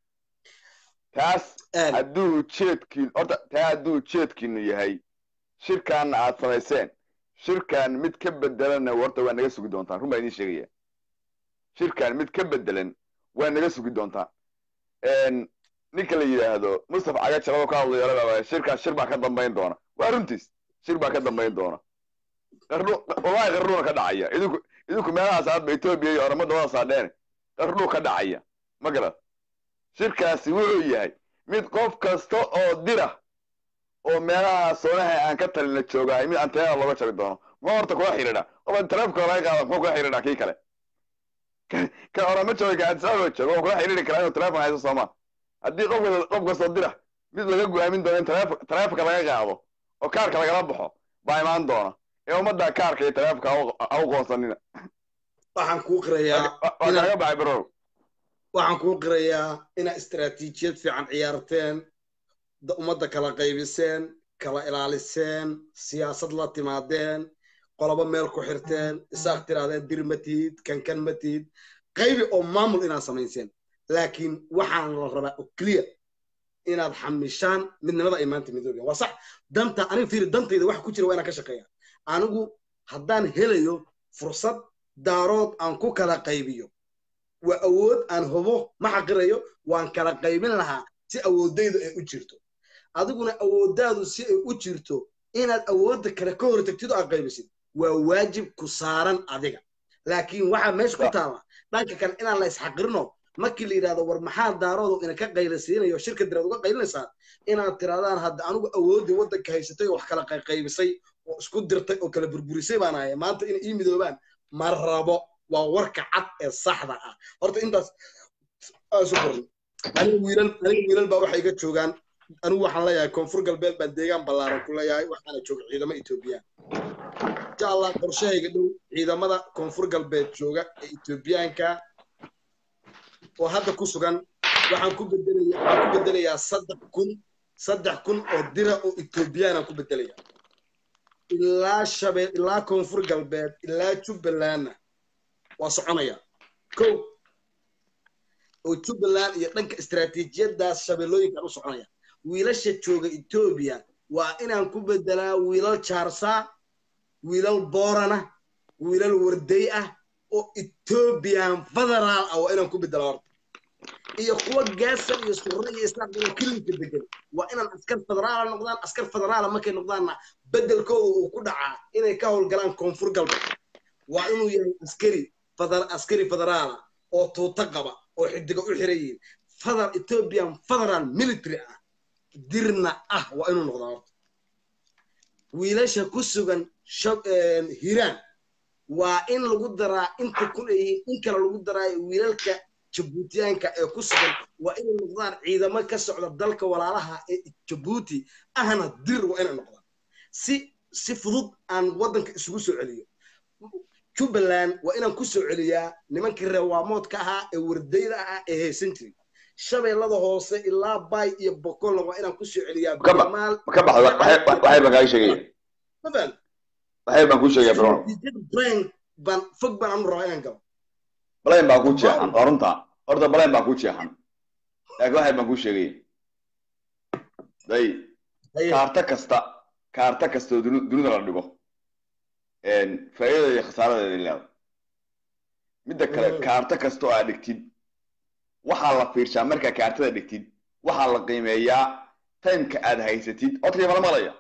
taas hadduu jeedkiin horta taa hadduu jeedkiinu yahay shirkaanna aad samayseen shirkan mid ka bedelanna horta waa naga sugi doontaan run baa idiin sheegaya shirkan mid ka bedelan waa naga sugi doontaan ninka la yidhaahdo mustafa caga jalado ka hadlayo shirkan shir baa ka dambayn doona waa runtiis shir baa ka dambayn doona wallahi qarnuuna ka dhacaya idinku idinku meelahaas aadba etoobiya iyo oramo dabada saadheene qarnuu ka dhacaya ma garad shirkaasi wuxuu yahay mid qof kasta oo dira oo meelaha soonaha aan ka talina joogahay mid anteena looga jari doono muxuu horta kula xidhiidha qofa taleefka laga qaada muxuu kula xidhiidha kii kale kan orama jooga ka adisaaba jooga oo kula xidhiidhi karaa inuu taleefon haysto soomaa haddii qof qof kastoo dira mid laga go-aamin doono in taleefonka laga qaado oo kaarka lagala baxo baa imaan doona ee ummadda kaarka iyo taleefonka ha u qoonsanina waxaan kuu qirayaa waa kaaga baxay barow waxaan kuu qirayaa inaad istaraatiijiyad fiican ciyaarteen ummadda kala qaybiseen kala ilaaliseen siyaasad la timaadeen qolobo meel ku xirteen isaaq tirahdeen dir ma tihid kankan ma tihid qaybi oo maamul inaad samayseen laakiin waxaan la rabaa oo clear inaad xamishaan midnimada ay maanta midoobeen waa sax danta aniga fiiri dantayda waxa ku jira waa inaan ka shaqeeya anigu haddaan helayo fursad daarood aan ku kala qaybiyo waa awood aan hubo ma xaqirayo waan kala qaybin lahaa si awoodaydu ay u jirto adiguna awooddaadu si ay u jirto inaad awoodda kale ka hortagtid oo aad qaybisid waa waajib ku saaran adiga laakiin waxaa meesha ku taala dhanka kale inaan la isxaqirino markii la yidhahdo war maxaa daaroodu ina ka qaylasiinayo shirka diraad uga qaylinaysaa inaad tirahdaan hadda anigu awooddii waddanka haysatay oo wax kala qaybisay oo isku dirtay oo kala burburisay baan ahay maanta inay ii midoobaan ma rabo waa warka cad ee saxda ah horta intaas isu qorin aniga wiilal aniga wiilal baa waxay iga joogaan anigu waxaan leeyahay koonfur galbeed baan deegaan ballaaran ku leeyahay waxaana jooga ciidamo etoobiyaan insha allah qorshahayga dhow ciidamada koonfur galbeed jooga ee etoobiyaanka oo hadda ku sugan waxaan ku bedelaya waxaan ku bedelayaa saddex kun saddex kun oo dira oo etoobiyaan ku bedelaya ilaa shabeel ilaa koonfur galbeed ilaa jubbalandna waa soconaya ko oo jubbaland iyo dhanka istaraatiijiyadaas shabeellooyinkaan u soconaya wiilasha jooga etoobiya waa inaan ku bedelaa wiilal jaarsaa wiilal boorana wiilal warday ah oo ethoobiyan federaal ah waa inaan ku bedelaa horta iyo kuwa gaasa iyo surre iyo islaam iyo kilinka degan waa inaan askar federaala noqdaan askar federaala markay noqdaanna bedelkooda uu ku dhacaa inay ka howlgalaan koonfur galbeed waa inuu yahay askari askari federaala oo tuuto qaba oo xidiga u xiran yihiin feder ethiopian federal military ah dirna ah waa inuu noqdaa horta wiilasha ku sugan hiraan waa in lagu daraa inta ku leeyihiin in kale lagu daraayo wiilalka jabuutiyaanka ee ku sugan waa inay noqdaan ciidamo ka socda dalka walaalaha ee jabuuti ahna dir waa inay noqdaan si si fudud aan waddanka isugu soo celiyo jubbaland waa inaan ku soo celiyaa nimankii reewaamoodka ahaa ee wardayda ahaa ee haysan jiray shabeellada hoose ilaa bay iyo bokolna waa inaan ku soo celiyaa ka baxda waxay baan kaaga sheegaya waxay baan kuu sheegaya brown brain baan fog baan anu rabaa inaan galo balayn baa kuu jeexan waa runta horta balayn baa kuu jeexan laakiin waxay baan kuu sheegaya day kaarta kasta kaarta kasta oo dunida la dhigo faa'iidada iyo khasaaradeeda leedahay midda kale kaarta kasta oo aad dhigtid waxaa la fiirshaa markaa kaartada dhigtid waxaa la qiimeeyaa timeka aad haysatid codkii mala maqlaya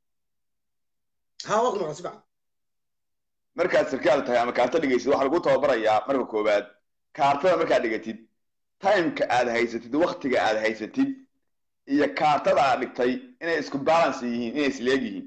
ha waa ku maqan si fiican markaad sarkaal tahay ama kaarta dhigaysid waxaa lagu tababarayaa marka koowaad kaartada markaad dhigatid timeka aad haysatid waktiga aad haysatid iyo kaartada aad dhigtay inay isku balance yihiin inay isleeg yihiin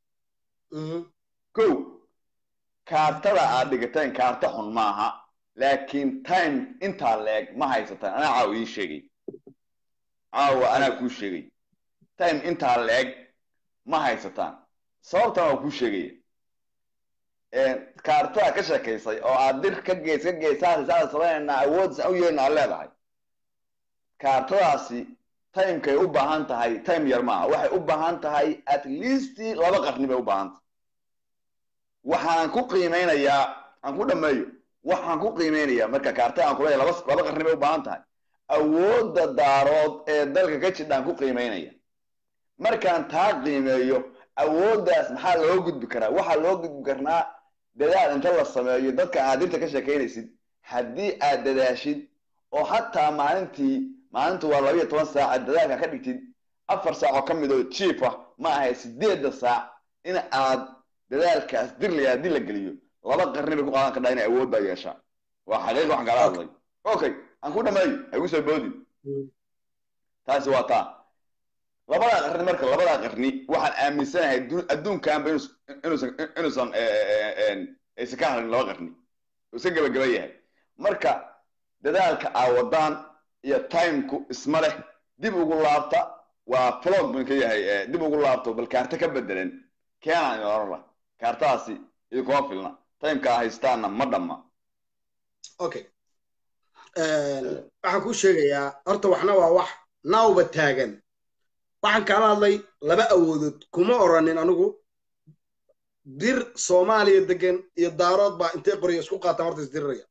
ko kaartada aad dhigateen kaarta xun maaha laakiin time intaa leeg ma haysataan anaa caawa idiin sheegay caawa anaa kuu sheegay time intaa leeg ma haysataan sababtan waa kuu sheegaya kaartada ka sheekaysay oo aad dir ka geys ka geysaas saada samaynayna awoodsa u yeelna aad leedahay kaartadaasi timekay u baahan tahay time yar maaha waxay u baahan tahay at least laba qarni bay u baahan tahay waxaan ku qiimeynayaa aan ku dhameeyo waxaan ku qiimeynayaa marka kaartada aan kuleeyahay laba laba qarni bay u baahan tahay awoodda daarood ee dalka ka jidhaan ku qiimeynaya markaan taa qiimeeyo awooddaas maxaa loo gudbi karaa waxaa loo gudbi karnaa dadaal inta la sameeyo dadka aad dirta ka sheekaynaysid haddii aad dadaashid oo hataa maalintii maalintu waa labayo toban saac dadaalka ka dhigtid afar saac oo ka mid oo jiif ah ma ahay sideedda saac in aad dadaalkaas dirlaya haddii la geliyo laba qarni bay ku qaadan kardhaa inay awood baa yeeshaa waa xaqiiq waxaan kala hadlay okay aan ku dhameeyo ha igu soo boodin taasi waa taa labadaa qarni marka labadaa qarni waxaan aaminsanahay adduunkanba inuusan inuusan aysan ka hadlin laba qarni iska gabagaba yahay marka dadaalka aa wadaan iyo timeku isma leh dib ugu laabta waa flog bun ka yahay dib ugu laabto bal kaarta ka bedelan keenaan idin oran lah kaartadaasi idinkuma filna timeka haystaana ma dhamma okay waxaan kuu sheegayaa horta waxna waa wax nawba taagan waxaan kaala hadlay laba awoodood kuma oranin anigu dir soomaaliya degan iyo daarood baa intay qoriya isku qaataan horta isdiriraya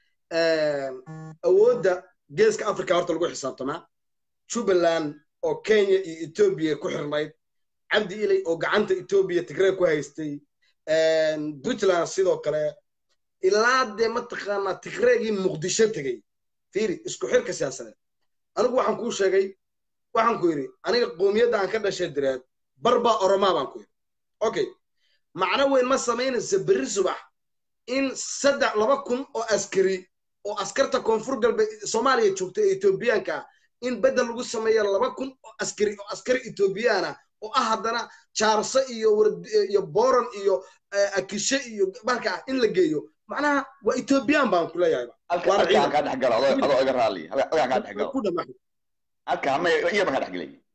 awoodda geeska africa horta lagu xisaabtamaa jubbaland oo kenya iyo etoobiya ku xirnayd cabdi ilay oo gacanta etoobiya tigree ku haystay puntland sidoo kale ilaa dee mataqaanaa tigreegii muqdisho tegey fiiri isku xirka siyaasadeed anigu waxaan kuu sheegay waxaan ku yidhi aniga qoomiyadda aan ka dhashay direed barbaa oromaa baan ku yidhi okay macno weyn ma samaynaysa berri subax in saddex laba kun oo askari oo askarta koonfur galbeed soomaaliya joogta ee etoobiyaanka ah in beddel lagu sameeyo laba kun oo askari oo askari etoobiyaana oo ah haddana jaarso iyo iyo boran iyo akishe iyo marka in la geeyo macnaha waa etoobiyaan baan ku leeyahay halkaan kaa dhex galo adoo iga raali halkaan kaa dhex galo halkaan ma iya baan kaa dhex gelay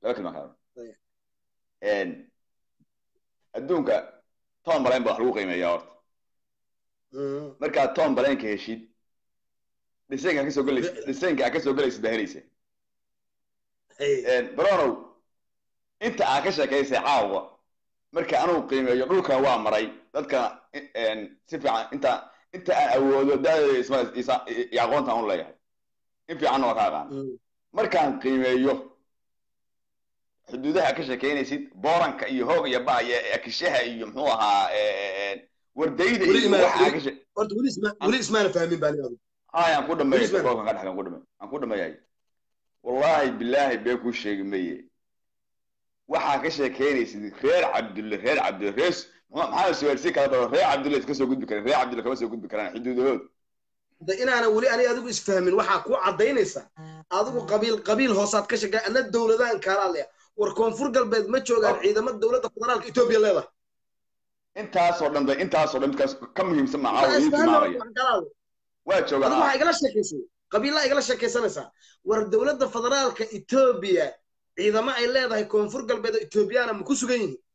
laba kelma kaa Ayib. Een, adduunka tom balayn baa wax lagu qiimeeyaa horta Mm. markaad tom balaynka heshid dhisaynka aad kasoo gelaysid dhisaynka aad kasoo gelaysid baa helaysa Hey. baronow inta aad ka sheekaysay caawa marka anugu qiimeeyo dhulkan waa maray dadkana een, si fiican inta inta aan awoodo daadada isma isa- iyo aqoontaan u leeyahay in fiicanna waa ka aqaan Mm. markaan qiimeeyo xuduudaha ka sheekeynaysid booranka iyo hoog iyo ba iyo akishaha iyo muxuu ahaa een, wardayda Weli iyo ima- waxaa ka she- horta weli isma weli ismaana fahmin baa aniga haya aan ku dhameeyo Weli isma- goolkan ka dhex aan ku dhameeyo aan ku dhameeyahay wallaahi bilaahi bee kuu sheegi maye waxaa ka sheekeynaysid reer cabdulle reer cabdulle reer maxaa suwaalsi kala baro reer cabdulle iska soo gudbi karaan reer cabdulle kama soo gudbi karaan xuduudahood da inaana weli aniga adigu isfahmin waxaa ku cadaynaysa adigu qabiil qabiil hoosaad ka sheegay ana dowladahan kaalaa leeya war koonfur galbeed ma joogaan Oh. ciidamada dowladda federaalka etoobiya leedahay intaasoo dhan bay intaasoo dhan midkaas ka muhiimsan ma caawa ii Isfahmin tilmaamaya wax kalaale. waa adigu joogaan waxaa igala sheekaysay qabiilaa igala sheekaysanaysaa war dowladda federaalka etoobiya ciidamo ay leedahay koonfur galbeed oo etoobiyana ma ku sugan yihiin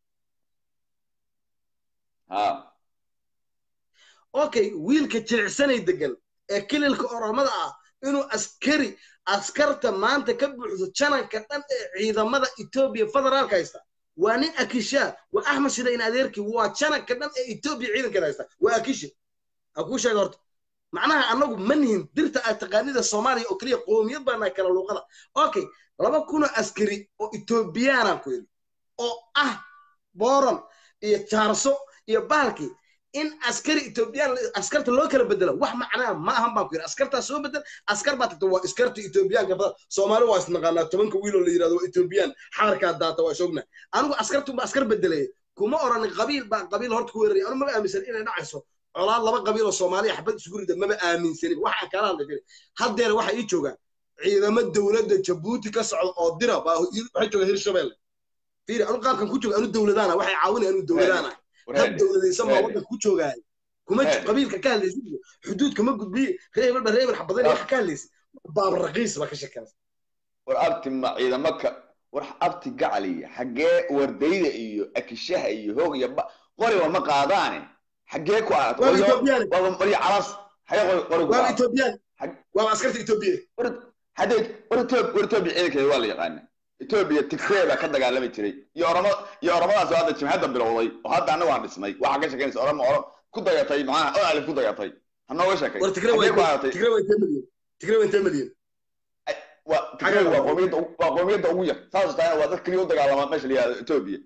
ha okay wiilka jilicsanay degan ee kililka oromada ah inuu askari askarta maanta ka buuxdo jananka dhan ee ciidamada etoobiya federaalka haysta waa nin akishaa waa axmed shidayn adeerkii waa jananka dhan ee etoobiya ciidankeeda haysta waa akishi ha kuu sheega horta macnaha annagu ma nihin dirta aad taqaanida soomaaliya oo keliya qoomiyad baa nahay kala luuqada okay laba kunoo askari oo etoobiyaanaan ku yidhi oo ah booran iyo jaarso iyo baalkii in askari etoobiyaan askarta loo kala bedelo wax macnaa ma ahan baan ku yidhi askartaa soo bedel askar baa tagta waa askarta etoobiyaanka badan soomaali waa isnaqaanaa tobanka wiiloo la yidhahdo waa etoobiyaan xaarkaa daata waa isogna anigu askartunba askar bedelaya kuma oranin qabiil baa qabiil horta ku weeraraya anu maba aaminsan inay dhacayso colaad laba qabiil oo soomaaliya xabad isugu rida maba aaminsanin waxaan kala hadlay firi haddeer waxaa ii joogaa ciidamo dowladda jabuuti ka socda oo dira baa waxay jooga hirshabelle fiiri anu qaabkan ku jooga anu dowladaana waxay caawinaya anu dowladaana dad dowladaysan baa waddanka ku joogaaya kuma Head. qabiilka ka hadlaysid xuduudka ma gudbiye reebel ba reebel xabadan wax ka hadlaysid baab raqiis baa ka shekanaysa war abti ma ciidamo ka war abti gacaliya xaggee wardayda iyo akishaha iyo hoog iyo ba qoriba ma qaadaane xaggee ku aad waaba etoobiyaan waaba qori calas xagee qori qori ku waaba aad etoobiyaan Xag- waaba askarta etoobiya haddee war etoobiya war etoobiya ciidankeeda waa la yaqaana etoobiya tigree baa ka dagaalami jiray iyo oramo iyo oramadaas oo hadda jimhadda bilowday oo hadda annagu aan dhisnay waxaa ka sheekeynaysa oramo oro ku dagatay macnaha oo alif ku dagatay ha nooga sheekay war tigre xaggee ku waa aadatay tigre waa intee milyan tigre waa intee milyan waa tigree waa qoomiyadda ugu- waa qoomiyadda ugu yar saas tahay waa dad keliya u dagaalama meesha la yihahdo etoobiya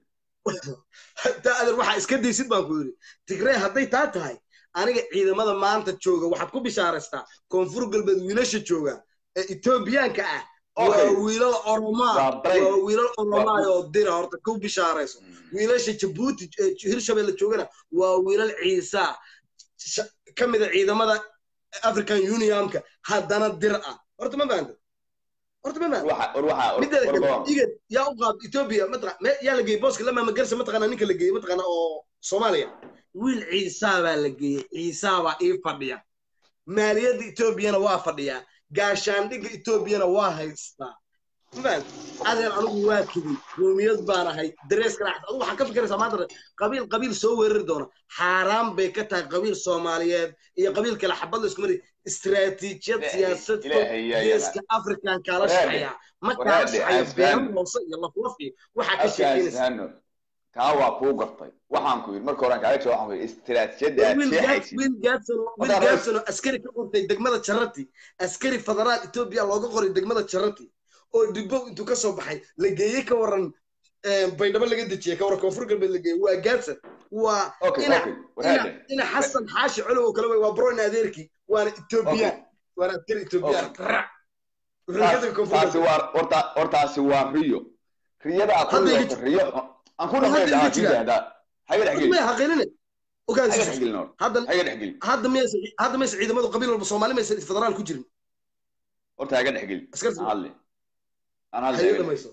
taa adeer waxaa iska daysid baan ku yidhi tigree hadday taa tahay aniga ciidamada maanta jooga waxaad ku bishaaraystaa koonfur galbeed wiilasha jooga ee etoobiyaanka ah waa Okay. wiilal oromaa Waa brain. waa wiilal oromaa oo dira horta ku bishaarayso wiilasha jabuuti ee hirshabelle joogana waa wiilal ciisa sha- ka mida ciidamada african unionka haddana dir ah horta ma fahamta horta ma fahamta waxa war waxa mideeda war kale war igad yaa u qaad etoobiya mataqa me yaa la geeyey booska lama magarsa mataqaana ninka la geeyey mataqaana oo soomaaliya wiil ciisaa baa la geeyey ciisaa baa ii fadhiya maaliyadda etoobiyana waa fadhiyaa gaashaandhigga etoobiyana waa haystaa mafahant adeer anigu waa kibay qoomiyad baan ahay dareeska raaxta adigu waxaa ka fikiraysaa maanta qabiil qabiil soo weerari doona xaaraan bay ka tahay qabiil soomaaliyeed iyo qabiil kale xabad la isku mari istiraatiijiyad Ilaahay- siyaasad fog Ilaahay yaa geeska afrikan kaala Waraade, shaqeeya ma kaala waraade, shaqeeya asfaan. beeran hoose iyo laflaf iyo waxaa ka halkaas sheekeynaysa hano taa waa kuu gartay waxaan ku yidhi marka horaan kaaga jawab waxaan ku yidhi istiraatijiyadda aad wiil Gaad- sheexaysid wiil gaadson wiil Wadaad- gaadson oo askari ka qortay degmada jarati askari federaal etoobiya looga qoray degmada jarati oo dibbow intuu ka soo baxay la geeyey ka waran eh, baydhabo laga dejiyey ka waran koonfur galbeed la geeyey waa gaadson waa okay ina okay ina waraade ina xasan xaashi colow oo kale wey waa broin adeerkii waana etoobiyaan waana askari etoobiyaan Raac. Wuxuu ka tagay koonfur taasi galbeed. waa horta hortaasi waa riyo riyada aad ku Hadda iga riyoota riyo aan ku Hadda dhameeyo iga dhahaa jira. kii dahdaa haga dhex Hadda geli maya haqeynine haga ogaansi dhex gelin hor hadda haga dhex geli hadda maysa hadda maysa ciidamadu qabiil walba soomaali maysa federaal ku jirin horta haga dhex geli askarta aan hadli aan hadli hayada haga dhex mayso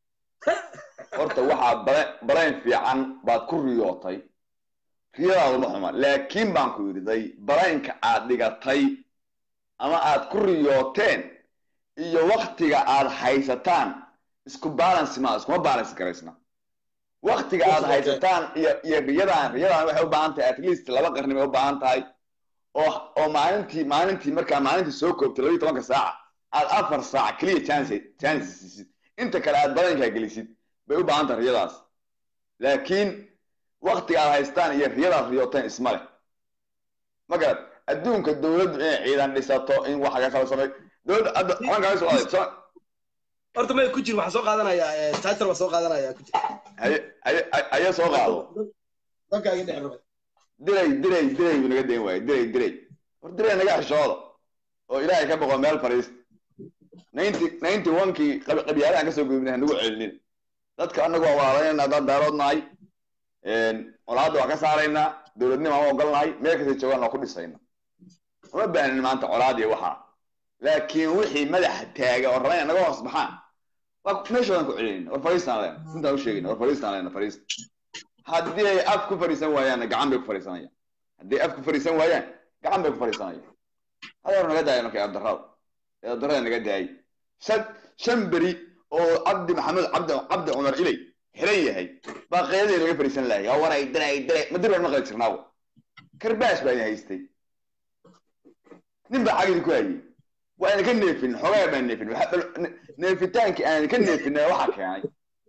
horta waxaa bare- barayn fiican baad ku riyootay riyadaadu ma xuma laakiin baan ku yidhiday baraynka aad dhigatay ama aad ku riyooteen iyo waktiga aad haysataan isku balance ma iskuma balance garaysna waktiga aad haysataan iyo iyo riyadan riyadan waxay u baahan tahay at least laba qarni bay u baahan tahay oo oo maalintii maalintii markaa maalintii soo koobtay labaiyo tobanka saaca aad afar saac keliya chance chance siisid inta kale aad badankaa gelisid bay u baahan tahay riyadaas laakiin waktiga aad haystaan iyo riyadaad riyooteen isma leh ma garad adduunka dowladdu inay ciidan dhisato in wax laga kala sameeyo dowladda hadda xalankaa soo adeegso horta may ku jir waxaan soo qaadanayaa title waa soo qaadanayaa ku jir haye haye haye soo qaado dadka iga dhex rabay diray diray diray buu naga dayn waaye diray diray hor diray naga xishooda oo ilaahay ka boqo meel fadhiista ninety ninety one-kii qabyaalahan kasoo gudubnay hanagu celinin dadka anagu waa walaalaynayna haddaan daarood nahay colaadda waa ka saaraynaa dowladnimo aan ogolnahay meel kasta joogaan waa ku dhisayna uma baanin maanta colaad iyo waxaa laakiin wixii madaxa taaga oo rabaa inay naga hoos baxaan waa meeshoodan ku celinayna war fadhiistaan leena intaan u sheegayna war fadhiistaan leena fadhiista haddii ay af ku fadhiisan waayaanna gacan bay ku fadhiisanayaan haddii af ku fadhiisan waayaan gacan bay ku fadhiisanayaan hadeer naga daaya marka eedarrada eedarrada naga daayay shan shan beri oo cabdi maxamed cabdi cabdi cumar ilay xiran yahay baa qeydadii laga fadhiisan lahay yaa waray diray diray ma dir baan maqli jirnaawo karbaash baa idin haystay nin baa xagidii ku hayay waa idinka neefin xogaa baan neefin neefitaankii aan idinka neefinay waxaa keenay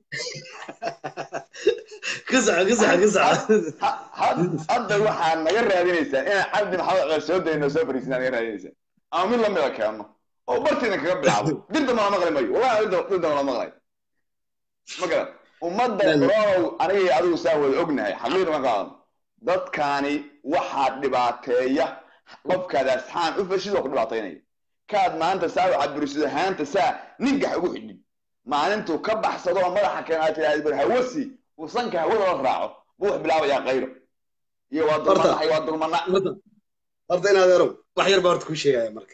kisaca kisaca kisaca hadda waxaa naga raadinaysaan inaan cabdi maxamed cumar soo dayno soo fadhiisin naga raadinaysaan ama mid lamida keenno oo bartiina kaga bilaabo dirta mala maqli mayo wallahi dirta mala maqlay ma garan ummadda ronow anigii adigu saa wada ognahay xaqiiq ma qaadano dadkaani waxaa dhibaateeya qofkaad asxaan u fashid oo ku dhibaataynaya kaad maanta saa u caburisid ahaanta saa ninkax ugu xidhin maalintuu ka baxsado oo madaxa keen aad tiraahdi bar hawasi uu sanka hawada la raaco buu wax bilaabayaa qayro iyo waa dulmanahay waa dulmana horta inaad erow wax yar baa horta kuu sheegaya marka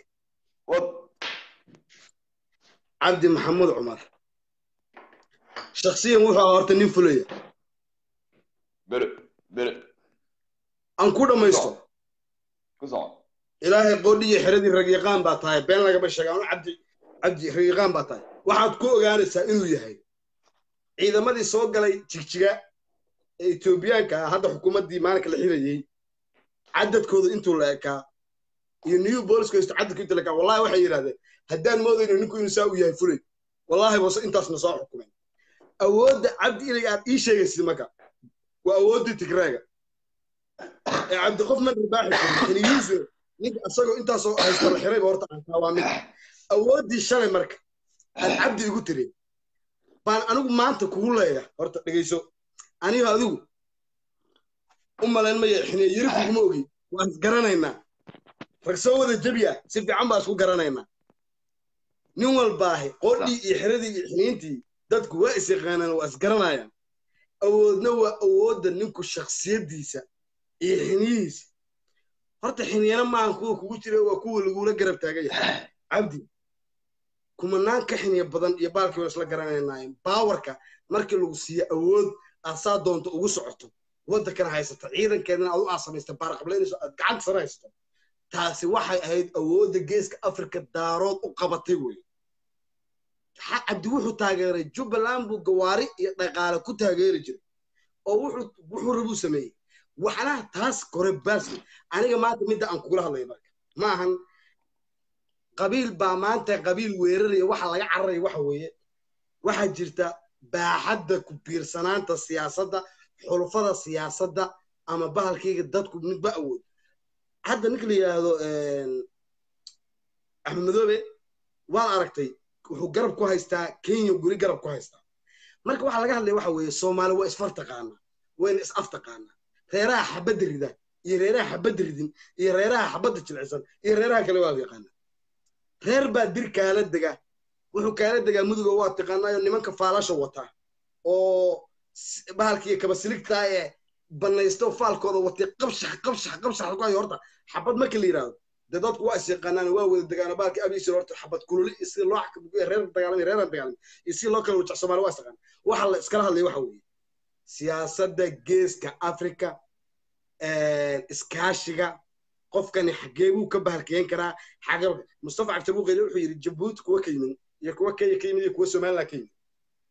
cabdi maxamuud cumar shaksiyan wuxuu ahaa horta nin fulaya bere bere aan ku dhammaysto ku soco ilaahay qoodhi iyo xeradii ragyaqaan baa tahay been lagama sheega anu cabdi cabdi ragyaqaan baa tahay waxaad ku ogaanaysaa inuu yahay ciidamadii soo galay jigjiga ee etoobiyaanka ah hadda xukuumaddii maalinka la xirayey cadadkooda intuu la ekaa iyo new bolisku haysto cadadku intuu la ekaa wallahi waxay yidhahdeen haddaan moodayno ninku inuu saa u yahay fulay wallahi bose intaasna soo xukumeen awoodda cabdi ilig aad ii sheegaysid marka waa awooddii tigreega ee cabdi qof man ribaaxi karin xiliyiisu ninka asagoo intaasoo haysta la xirayba horta aankaa waa mid awooddii shalay marka aad cabdi igu tiri baan anigu maanta kugu leeyahay horta dhegayso aniga adigu u malayn maya xiniya yiri kuguma ogi waan isgaranaynaa rag soo wada jebi ah si fiican baa isku garanaynaa nin walbaahi qoodhii iyo xiradii iyo xiniintii dadku waa is yaqaanaan waa isgaranayaan awoodna waa awoodda ninku shaksiyaddiisa iyo xiniyihiisa horta xiniyana maahan kuwa kugu jira waa kuwa lagula garab taagan yahay cabdi kumanaan ka xiniya badan iyo baalkii waa isla garanaynaayeen baawarka markii lagu siiyo awood aad saa doonto ugu socoto waddankana haysata ciidankeedana aad u aasamaysta baarqablaynayso aad gacanta sare haysato taasi waxay ahayd awoodda geeska afrika daarood u qabatay wey cabdi wuxuu taageeray jubbaland buu gawaari iyo dhaqaale ku taageeri jiray oo wuxuu wuxuu rabuu sameeyey waxnaha taas kore baasle aniga maanta midda aan kugula hadlaya marka ma ahan qabiil baa maanta qabiil weeraraya waxa laga cararaya waxa weeye waxaa jirta baaxadda ku biirsanaanta siyaasadda xulufada siyaasadda ama bahalkayga dadku midba awood hadda ninka la yidhaahdo axmed madoobe waad aragtay wuxuu garab ku haystaa kenya guri garab ku haystaa marka waxaa laga hadlaya waxa weeye soomaali waa isfar taqaanaa wayna is af taqaanaa reeraha xabadda rida iyo reeraha xabadda ridin iyo reeraha xabadda jilcisan iyo reeraha kale waa yaqaanaa reer baa dir kaala dega wuxuu kaala degaa muduga waa taqaanaayo nimanka faalasha wataa oo bahalkiiyo kabasiligtaa ee banaysto faalkooda watay qabshax qabshax qabshax ku hayo horta xabad marka la yidhaahdo dee dadku waa is yaqaanaan waa wada degaano baalkii abiisir horta xabad kululi iyo sida loo reer dagaalamay reeran dagaalamay iyo si loo kala wajac soomaali waa is yaqaan waxa la iskala hadlaya waxa weeye siyaasadda geeska afrika iskaashiga qofkani xagee buu ka bahalkeyn karaa xagee mustafa cabdibuuqeyle wuxuu yidhi jabuuti kuwa ka yimin iyo kuwa kenya ka yimid iyo kuwa somaliland ka yimid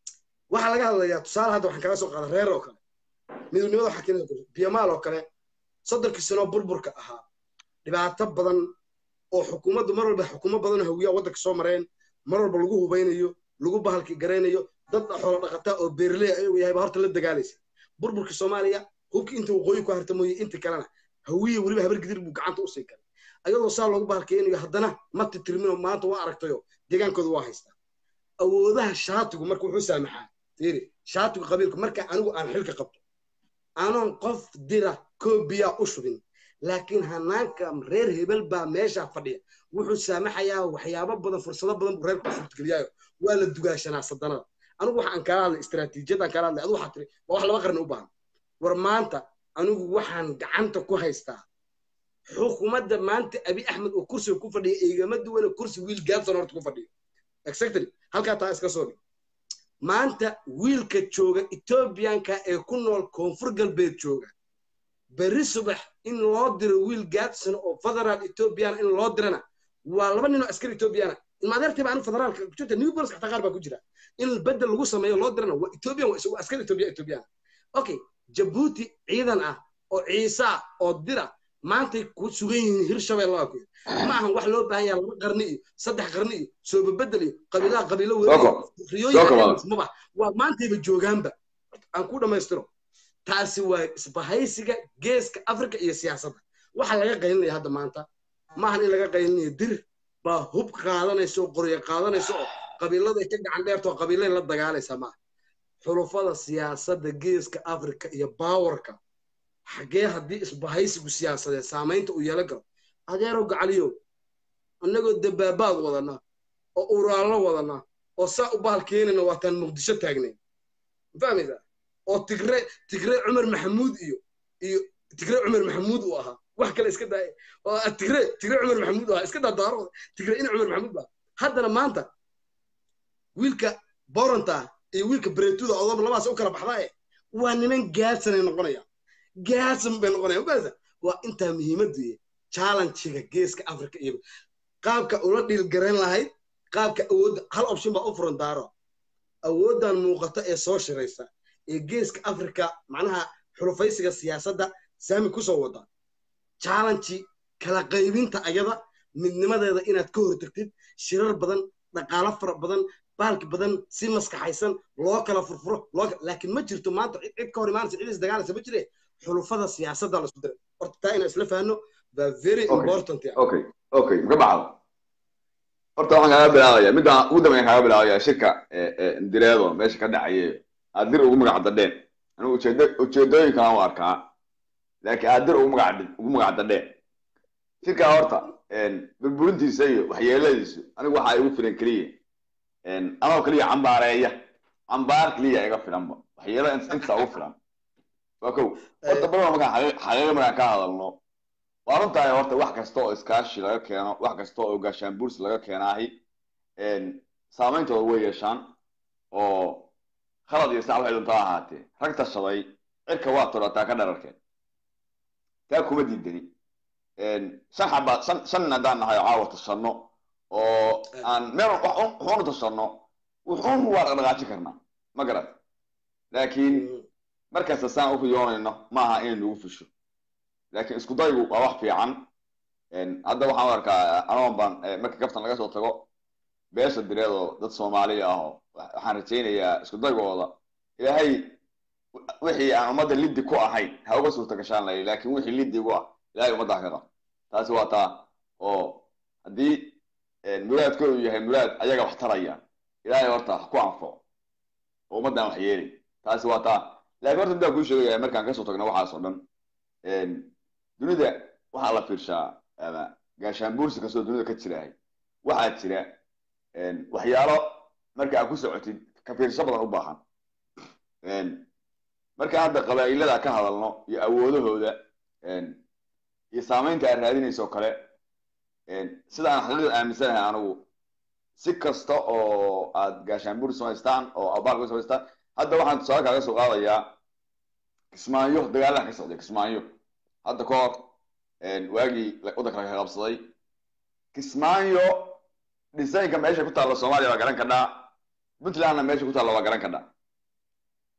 waxaa laga hadlayaa tusaale hadda waxaan kaga soo qaada reer oo kale midnimada waxaa keenaya biyamaal oo kale soddonkii sanoo burburka ahaa dhibaato badan oo xukuumaddu mar walba xukuumo badan oo hawiyaa waddanka soo mareen mar walba lagu hubaynayo lagu bahalki garaynayo dad xoolo dhaqataa oo beerley ayagu yahayba horta la dagaalaysa burburka soomaaliya hubkii inta waqooyi ku harta mooye inta kalena hawiye weliba habar gidir buu gacanta u sii galay ayadoo saa loogu bahalkeynayo haddana ma titirmino maanta waa aragtayo deegaankooda waa haystaa awoodaha shaatigu marka wuxuu saamaxaa fiiri shaatigu qabiilku marka anigu aan xilka qabto anoon qof dira koobiya u shubin laakiin hanaanka reer hebel baa meesha fadhiya wuxuu saamaxayaa waxyaabo badan fursado badan buu reerku suurtageliyaayo waa la dugaashanaa sadanada anigu waxaan kala hadlay istaraatiijiyadaan kala hadlay adu waxaa tiri waa wax laba qarni u baahan war maanta anigu waxaan gacanta ku haystaa xukuumadda maanta abi axmed oo kursiga ku fadhiya igama duwana kursi wiil gaadson horta ku fadhiyo exactly halkaa taa iska soo dhig maanta wiilka jooga etoobiyanka ee ku nool koonfur galbeed jooga berri subax in loo diro wiil gaadson oo federaal ethoobiyan in loo dirana waa laba nin oo askari ethoobiyaana ilmaadeertiiba anu federaalka kujirta new bolis xataa qaar baa ku jira in bedel lagu sameeyo loo dirana waa ethoobiyan waa isagu askari ethoobiya ethoobiyaana okay jabuuti ciidan ah oo ciisa oo dira maantay ku sugan yihiin hirshabelle waa ku ma ahan wax loo baahan yaha laba qarni iyo saddex qarni iyo soobabedel iyo qabiilaha qabiilo weriyooyinmaba waa maantayba joogaanba aan ku dhammaystiro taasi waa isbahaysiga geeska africa iyo siyaasadda waxaa laga qaylinaya hadda maanta maahan in laga qaylinayo dir baa hub qaadanaysa oo qoryo qaadanaysa oo qabiiladay ka gacan dheerta oo qabiilay la dagaalaysa maaha xulufada siyaasadda geeska africa iyo baawarka xaggee haddii isbahaysigu siyaasadeed saamaynta uu yeelan karo adeerow gacaliyow annagoo dabaabaad wadanaa oo uraallo wadanaa oo saa u bahal keenayna waataan muqdisho taagnayn fahmaysaa oo tigre tigre cumar maxamuud iyo iyo tigre cumar maxamuud uu ahaa wax kale iska daaya oo tigre tigre cumar maxamuud ahaa iska daa daarooda tigre ina cumar maxamuud baa haddana maanta wiilka boronta iyo wiilka bretuda odoba labaas u kala baxdaaye waa niman gaadsanay noqonayaan gaadsan bay noqonayaan maasa waa intaa muhiimaddu challenge-ga geeska africa iyo qaabka ula dhiilgarayn lahayd qaabka awoodda hal option baa u furan daaro awooddan muuqata ee soo shiraysa ee geeska africa macnaha xulufaysiga siyaasadda saami kusoo wada challenge kala qaybinta ayada midnimadeeda inaad ka hortagtid shirar badan dhaqaalo fara badan baalki badan si maskaxaysan loo kala furfuro laakiin ma jirto maanta cid ka hor imaanaysa cid isdagaalaysa ma jire xulufada siyaasadda la isku diray horta taa inaan isla fahanno waa very important okay okay maka baxdo horta waxaan kaaga bilaabaya midda ugu dambeyn kaaga bilaabaya shirka direedo meesha ka dhacaye aad dir ugu magac dadheen anigu ujeedo ujeedooyinkan u arkaa laakiin aad dir ugu magac ugu magac dadheen shirka horta burburintiisa iyo waxyeeladiisu anigu waxaa igu filan keliya anoo keliya cambaareeya cambaar keliya iga filanba waxyeelo inta ugu filan waa kow horta badan markaan xaqiiqa markaan ka hadalno waa runtahay horta wax kasta oo iskaashi laga keeno wax kasta oo gaashaan buurs laga keenaahi saameyntooda way yeeshaan oo khalad iyo sac waxay duntaa ahaatee rag tashaday cirka waa todhataa ka dhararkeen taa kuma diidani shan xabaa shan shan haddaan nahay oo caawa tashanno oo aan meel wuxuunu tashanno wuxuun waa dhaqdhaqaajin karnaa ma garat laakiin markasta saan u riyoonayno maaha inay nagu fusho laakiin isku daygu waa wax fiican hadda waxaan u arkaa anoon baan marka kaftan laga soo tago beesha direedoo dad soomaaliya ah oo waxaan rajaynayaa isku daygooda ilaahay wixii aan ummadda liddi ku ahayn ha uga suurta gashaan layi laakiin wixii liddi igu ah ilaahay ummadda ha ka qab taasi waa taa oo haddii muraadkoodu yahay muraad ayaga wax taraya ilaahay horta wax ku anfaco oo ummaddan wax yeelay taasi waa taa laakiin horta midaan kuu sheegaya markaan kasoo tagno waxaas oo dhan dunida waxaa la fiirshaa ama gaashaan buursi kastoo dunida ka jirahay waxaa jira waxyaalo marka aad ku socotid ka fiirsho badan u baahan markaan hadda qabaa'ilada ka hadalno iyo awoodahooda iyo saamaynta aad raadinayso oo kale sida aan xaqiiqda aaminsanahay anigu si kasta oo aad gaashaan buursi samaystaan oo abaalka samaystaan hadda waxaan tusaale kaaga soo qaadayaa kismaayo dagaalaha ka socday kismaayo hadda ka hor waagii waddanka laga qabsaday kismaayo dhisaynka meesha ku taalla soomaaliya waa garan kadhaa puntlandna meesha ku taalla waa garan kadhaa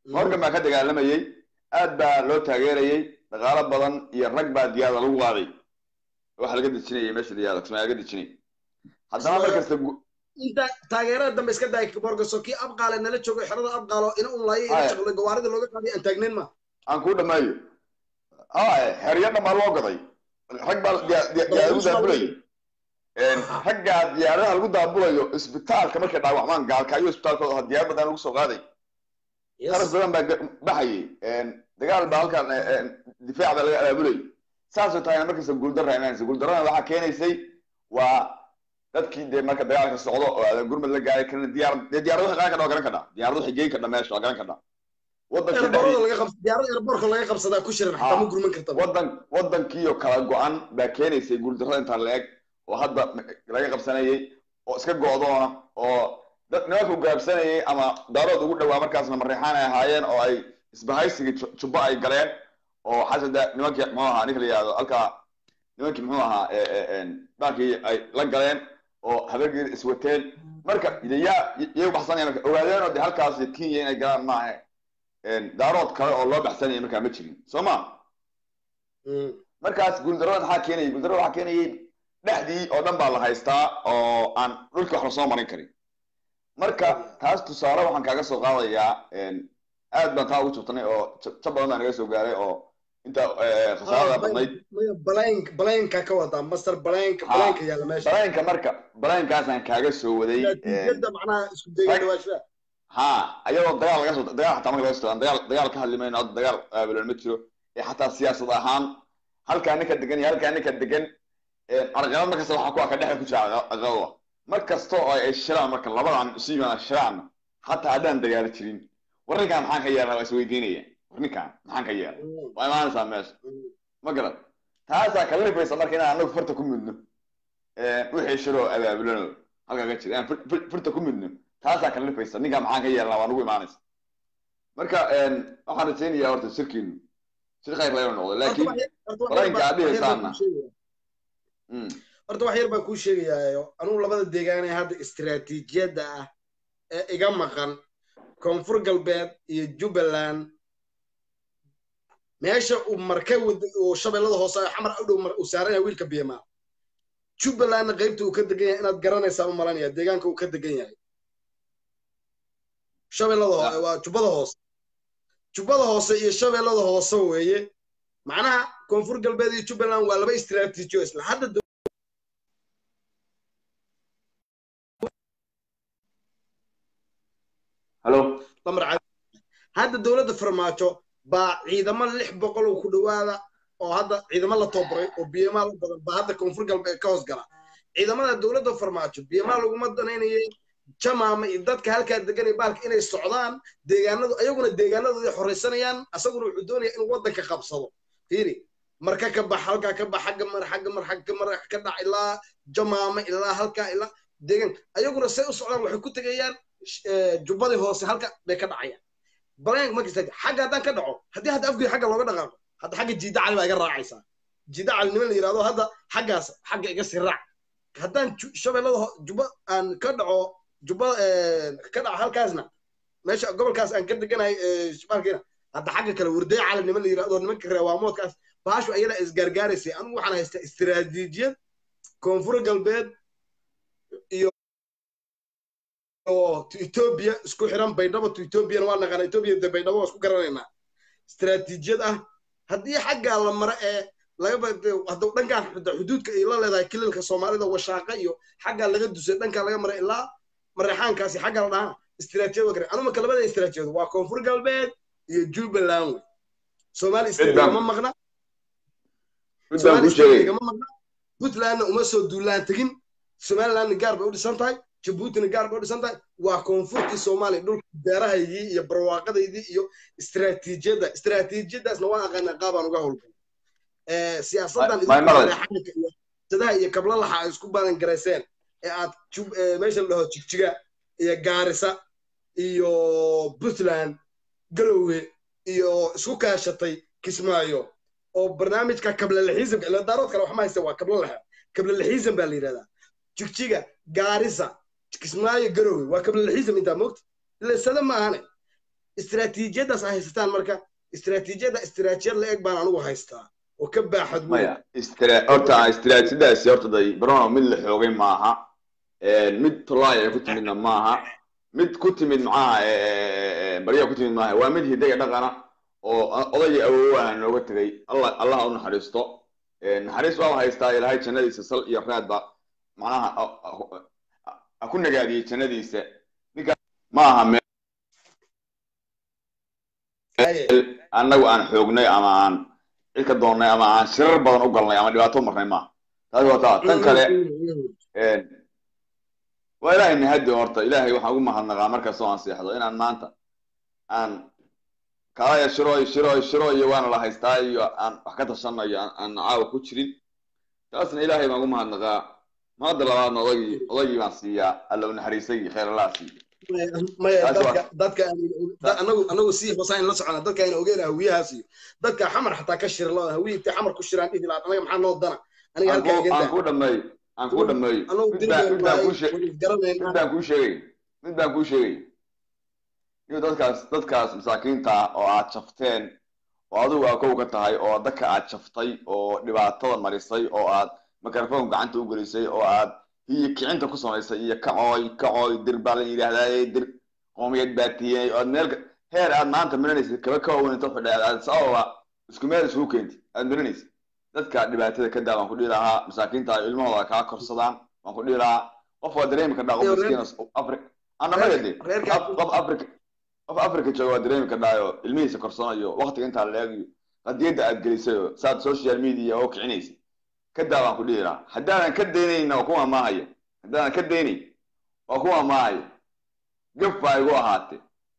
morgan baa ka dagaalamayey aad baa loo taageerayey dhaqaalo badan iyo rag baa diyaada lagu qaaday waxa laga dejinayay meesha diyaada kismaayo laga dejinay haddana mar kasta inta taageerada dambe iska daay borgaso kii abqaale nala joogo xerada abqaalo ina un laayo ina shaqle gawaarida looga qaaday aan taagnayn ma aan kuu dhamaayo haya xeryo dhammaa loo gaday rag baa diyaada lagu daabulayay raggaa diyaaradaha lagu daabulayo isbitaalka markay dhaawacmaan gaalkaayo isbitaalkooda aha diyaar badan lagu soo qaaday qaras badan baa baxayay dagaal baa halkan difaac baa laga abaabulayay saasoo tahayna markasta guuldarra imaanaysa guuldarrana waxaa keenaysay waa dadkii dee marka dagaalka socdo oo aadan gurmad la gaaray karna diyaar dee diyaarad waxay qaadan kadha waa garan kadhaa diyaarad waxay geyn kadha meesha waa garan kadhaa wadan wadankiiyo kala go-an baa keenaysay guuldarrada intaa la eg oo hadda laga qabsanayay oo iska go'doona oo nimanku gaabsanayay ama daarood ugu dhawaa markaasna mareexaan ay ahaayeen oo ay isbahaysigii jubbo ay galeen oo xasada nimankii muxuu ahaa ninka la yihahdo halkaa nimankii muxuu ahaa baankii ay la galeen oo habeegii iswateen marka yaa yay u baxsanayaan marka ogaadeen oo de halkaas kenya inay galaan maaha daarood kale oo loo baxsanayay markaa ma jirin soo ma markaas guuldarrada maxaa keenayay guuldarrada waxaa keenayay dhexdii oo dhan baa la haystaa oo aan dhulkii wax lasoo marin karin marka taas tusaale waxaan kaaga soo qaadayaa aad baan taa ugu jabtanay oo jab badan baa naga soo gaaray oo inta khasaarada badnayd balanka ka wadaa master balanka balanka yaala meesha balanka marka balankaasaan kaaga soo waday macnaha isku dayga dhawaashaa ha ayadoo dagaal laga soo dagaal xataa marka laga soo dagaal dagaal ka hadli mayno hadda dagaal aabulan ma jiro ee xataa siyaasad ahaan halkaa ninka degan iyo halkaa ninka degan carqalad markasta waxaa ku aka dhexda ku jira caqabada mar kasta oo ay shiraan marka labadan isu yimaadaan shiraanna xataa haddaan dagaalo jirin warninkaan maxaan ka yeelnaa waa isweydiinaya warninkaan maxaan ka yeelna waa imaanaysaa meesha ma garan taasaa kala rifaysa marka inaan anagu farta ku mudno wixii shiroo abaabulano halkaa ka jira inaan farta ku mudno taasaa kala rifaysa ninkaan maxaan ka yeelnaa waa nagu imaanaysa marka waxaan rajaynayaa horta shirkiinu shir khayr laga noqdo laakiin balanka aad dhihaysaana horta wax yar baan kuu sheegayaayo anugu labada deegaan ee hadda istiraatiijiyadda ah ee iga maqan koonfur galbeed iyo jubbaland meesha uu marka uu shabeellada hoose xamar u dhow uu saaran yahay wiilka biyamaa jubbalandna qaybta uu ka degan yahay inaad garanaysaa u malanaya deegaanka uu ka degan yahay shabeellada waa jubbada hoose jubbada hoose iyo shabeellada hoose weeye macnaha koonfur galbeed iyo jubbaland waa laba istiraatiijiyo isla hadda halo hadda dowladda farmaajo baa ciidamo lix boqol oo ku dhowaada oo hadda ciidamo la toobaray oo biyamaa u badan baa hadda koonfur galbeed ka hoos gala ciidamada dowladda farmaajo biyamaa laguma danaynayay jamaama iyo dadka halkaa degan ee baalka inay socdaan deegaanadu ayaguna deegaanadooda horaysanayaan asaguna wuxuu doonaya inuu waddanka qabsado fiiri marka ka bax halkaa ka bax xagga mar xagga mar xagga mar ka dhac ilaa jamaama ilaa halkaa ilaa deegaan ayaguna say u socdaan waxay ku tegayaan jubbadii hoose halka bay ka dhacayaan balank markasta xagga haddaan ka dhaco haddii hadda afgii xagga looga dhaqaaqo hadda xagga jiida cali baa iga raacaysaa jiida cali niman la yidhahdo hadda xaggaas xagga iga sii raac haddaan shabeellada jubba aan ka dhaco jubba ka dhaco halkaasna meesha gobolkaas aan ka deganahay shibaalkiina hadda xagga kale warday cali niman la yidhahdo nimanka reewaamoodkaas baashu ayada isgaargaaraysay anigu waxaan haystaa istiraatiijiyad koonfur galbeed iyo etoobiya isku xiran baydhabo to etoobiyana waa naqaana etoobiya de baydhabo waa isku garanaynaa istiraatiijiyad ah haddii xaggaa la maro ee laga hadda dhankaan xuduudka ay la leedahay kililka soomaalida washaaqa iyo xaggaa laga dusay dhankaa laga maray ilaa mareexaankaasi xaggaa la dhahaa istiraatijiyad waa garan anu marka labada istiraatijiyad waa koonfur galbeed iyo jubbaland wey soomaali state gama maqna soomaali state gama maqna puntlandna uma soo duulaan tegin somalilandna gaar bay u dhisan tahay jabuutina gaar bay u dhisan tahay waa koonfurtii soomaaliya dhulka beerahaydii iyo barwaaqadaydii iyo istiraatiijiyadda istiraatiijiyaddaasna waan aqaanaa qaabaan uga howlgal siyaasaddan sadaha iyo kablalaxa ay isku badan garayseen ee aad meesha la dhaho jigjiga iyo gaarisa iyo puntland galowge iyo isku kaashatay kismaayo oo barnaamijka kablalaxiisamka ila daarood kale waxma haysta waa kablalaxa kablalaxiisam baa la yidhahdaa jigjiga gaarisa kismaayo garowe waa kablalaxiisam intaa moogta ila sada ma ahane istiraatiijiyadaas ay haysataan marka istiraatiijiyada istiraatijiyad la eg baan anigu haystaa oo ka baaxad weyn maya istra horta istiraatiijiyadaasi horta day barono mid la xoogay maaha mid tolaay ay ku timidna maaha mid ku timid maxaha baryaa ku timid maaha waa mid hidaga dhaqana oo odayga awoowaha nooga tegay allah allaha u naxariisto naxariis waa haystaa ilaahay jannadiisa sal iyo raadba macnaha ha ku nagaadiyey jannadiisa ninka ma aha meel annagu aan xoognay ama aan cid ka doonnay ama aan shirar badan u galnay ama dhibaato marnay maaha taasi waa taa tan kale waa ilaahay nahadi horta ilaahay waxaan ugu mahadnaqaa markastoo aan seexdo inaan maanta aan kalaya shirooy shirooy shiro iyo waana la haystaa iyo aan wax ka tashanayo aan caawa ku jirin taasna ilaahay baan ugu mahadnaqaa maada labaadna odagii odagii baan siiyaa alla u naxariisay khayr allaha siiya maya dadka dadka anagu anagu sii hoosaan la socona dadka ayna ogeyn hawiyahaas iyo dadka xamar xataa ka shira loo hawiyi intay xamar ku shiraan dhihi lahaa anaga maxaa noo dana aniga halkaa iga aan ku dhameeyo aan ku dhameeyo mid baan kuu sheegay mid baan kuu sheegay iyo dadkaas dadkaas masaakiinta ah oo aad jafteen oo adigu aa kow ka tahay oo dadka aad jaftay oo dhibaatada marisay oo aad microphone gacanta u gelisay oo aad hiyo kicinta ku samaysay iyo kacooy kacooy dir baa la yidhaahdaa dir qoomiyad baa tiyey oad meel heer aad maanta marinaysid kaba ka waweyn inta xidhay aad sababa isku meel isugu keentid aad marinaysid dadka dhibaatada ka daa waan ku dhihi lahaa masaakiinta ay ilmahooda kaa korsadaan waan ku dhihi lahaa qof waa dareemi kardhaa qof miskiin afri anamaga de qof africa qof africa jooga waa dareemi kardhaayo ilmihiisa korsanayo waktiga intaa la eegayo qadiyadda aad gelisay oo saad social media oo kicinaysa kadaa baan ku dhihi lahaa haddaanan ka daynayna waa kuwa maahaya haddaanan ka daynayn waa kuwa maahaya gaf baa igu ahaatee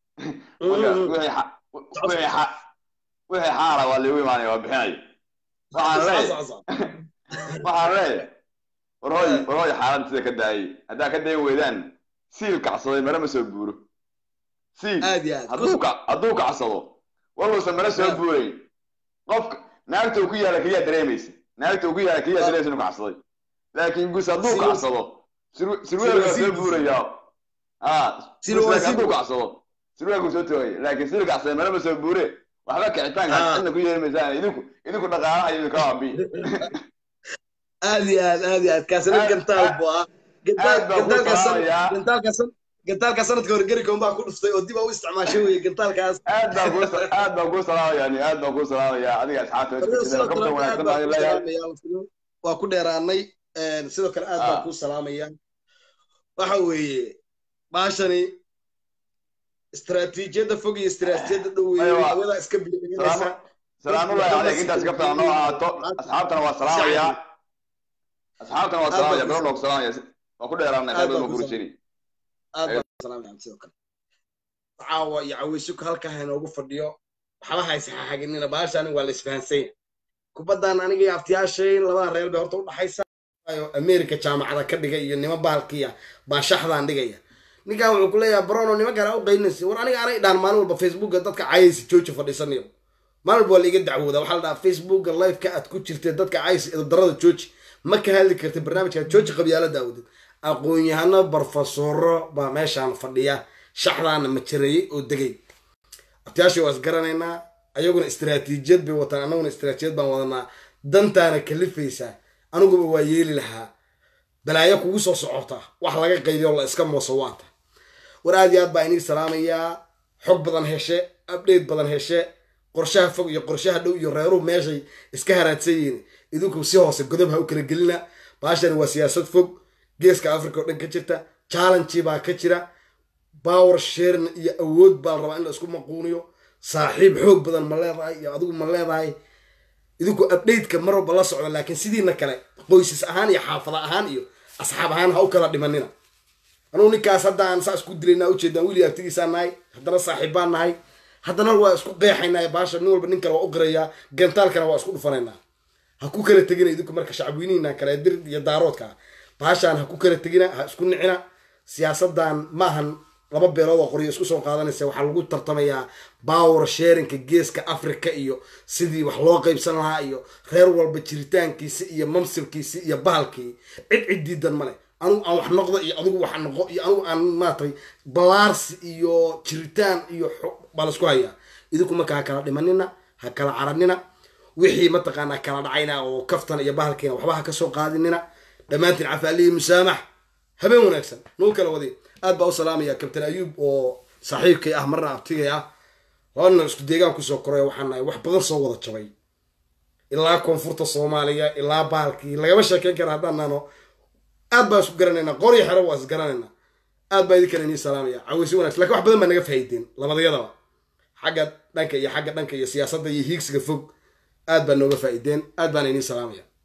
wixii xaala waa liigu imaanaya waa bixinayo waxaan leeyahay waxaan leeyahay warhooy warhooy xaaladda sida ka daayay haddaa ka dayn weydaan siil kacsaday mare ma soo buuro siil hadduu hadduu kacsado waluusan mare soo buurayn qofka naagta uu ku yaala keliyaa dareemaysa naagta uu ku yaala keliyaa dareemaysa inuu kacsaday laakiin gus hadduu kacsado sirweelkaa soo buurayaa hadduu kacsado sirweelkuu soo toogaya laakiin siil kacsaday mare ma soo buure waxba kicitaanka cidna ku yeelmaysaan idinku idinku dhaqaalaha iyo ka waabi aad iyo aad aad iyo aad kaasina gantaal buu ah gantaalka sanadka hore gericom baa ku dhuftay oo dib aa u isticmaashay weye gantaalkaas aad baan ku aad baan ku salaamaya aad baan ku salaamaya adiga asxaabta waa ku dheeraanay sidoo kale aad baan ku salaamaya waxa weeye baashani istaraatiijiyadda fog iyo istaraatiijiyadda dhow weeye hawada iska bilinaysa salaamullahi caleyk intaas ka fiican noo ahaato asxaabtana waa salaamaya asxaabtana waa salaamaya bero noogu salaamaya waa ku dheeraanay qayb ma gurishani aad baan salaamaya sidoo kale caawa iyo caweysuk halkaa inoogu fadhiyo waxba haysaxaxaginina baashani waa la isfahansanya kubaddan aniga iyo aftiyaashay labada reer bay horta u dhaxaysa america jaamacada ka dhiga iyo nima baalkiya baa shaxdaan dhigaya ninkan wuxuu ku leeyahay brono nima kale u qaynaysa war aniga anay dhaan maalin walba facebooka dadka cayaysa jooji fadhiisanayo maalin walba waa laiga dacwooda waxaa la dhahaa facebooka liveka aad ku jirtee dadka cayaysa darada jooji ma ka hadli kartid barnaamijka jooji qabyaala daawudid aqoon-yahano barofesoro baa meeshaan fadhiya shaxdaana majareeyey oo degay abtiyaashii waa isgaranaynaa ayaguna istaraatiijiyad bay wataan annaguna istaraatiijiyad baan wadanaa dantaana kalifaysaa aniguba waa yeeli lahaa balaayo kugu soo socota wax laga qaydiyo la iska mooso waanta war aad iyo aad baa inii salaamayaa xog badan heshe update badan heshe qorshaha fog iyo qorshaha dhow iyo reeruhu meeshay iska haraadsan yihiin idinku si hoose godob ha u kala gelina baashani waa siyaasad fog geeska africa oo dhan ka jirta challenge baa ka jira power sharing iyo awood baa la rabaa in la isku maquuniyo saaxiib xoog badan ma leedahay iyo adigu ma leedahay idinku updateka mar walba la socda laakiin sidiina kale qoysas ahaan iyo xaafada ahaan iyo asxaab ahaan ha u kala dhimanina anugu ninkaas hadda aan saa isku dilaynaa ujeedaan wili agtigiisaa nahay haddana saaxiibbaan nahay haddana waa isku qeexaynaa baasha nin walba nin kale waa u qirayaa gantaalkana waa isku dhufanaynaa ha ku kala tegina idinku marka shacabweynihiina kale dir iyo daaroodka baashaan ha ku kala tegina ha isku nicina siyaasadan maahan laba beelood oo qoryo isku soo qaadanaysa waxaa lagu tartamayaa power sharinka geeska africa iyo sidii wax loo qaybsan lahaa iyo reer walba jiritaankiisi iyo mamsirkiisi iyo bahalkii cid cid diidan male anugu aan wax noqdo iyo adigu wax noqo iyo anugu aan maaragtay balaarsi iyo jiritaan iyo baa laisku hayaa idinku marka ha kala dhimanina ha kala caranina wixii mataqaanaa kala dhacayna oo kaftan iyo bahalkiina waxba ha kasoo qaadinina dhammaantiin cafaalihi musaamax habeen wanaagsan nuu kala wadi aad baa u salaamaya kabtan ayuub oo saaxiibkay ah marna abtigay ah labana isku deegaan kusoo koray waxaan nahay wax badan soo wada jabay ilaa koonfurta soomaaliya ilaa bahalkii lagama sheekeyn kara haddaan nano aad baan isku garanaynaa qoryo xero waa is garanaynaa aad baa idinkana inii salaamaya caweysi wanagsan lakin wax badan baa naga fahaydeen labadayadaba xagga dhanka iyo xagga dhanka iyo siyaasadda iyo hiigsiga fog aad baa nooga faa'iideen aad baana inii salaamaya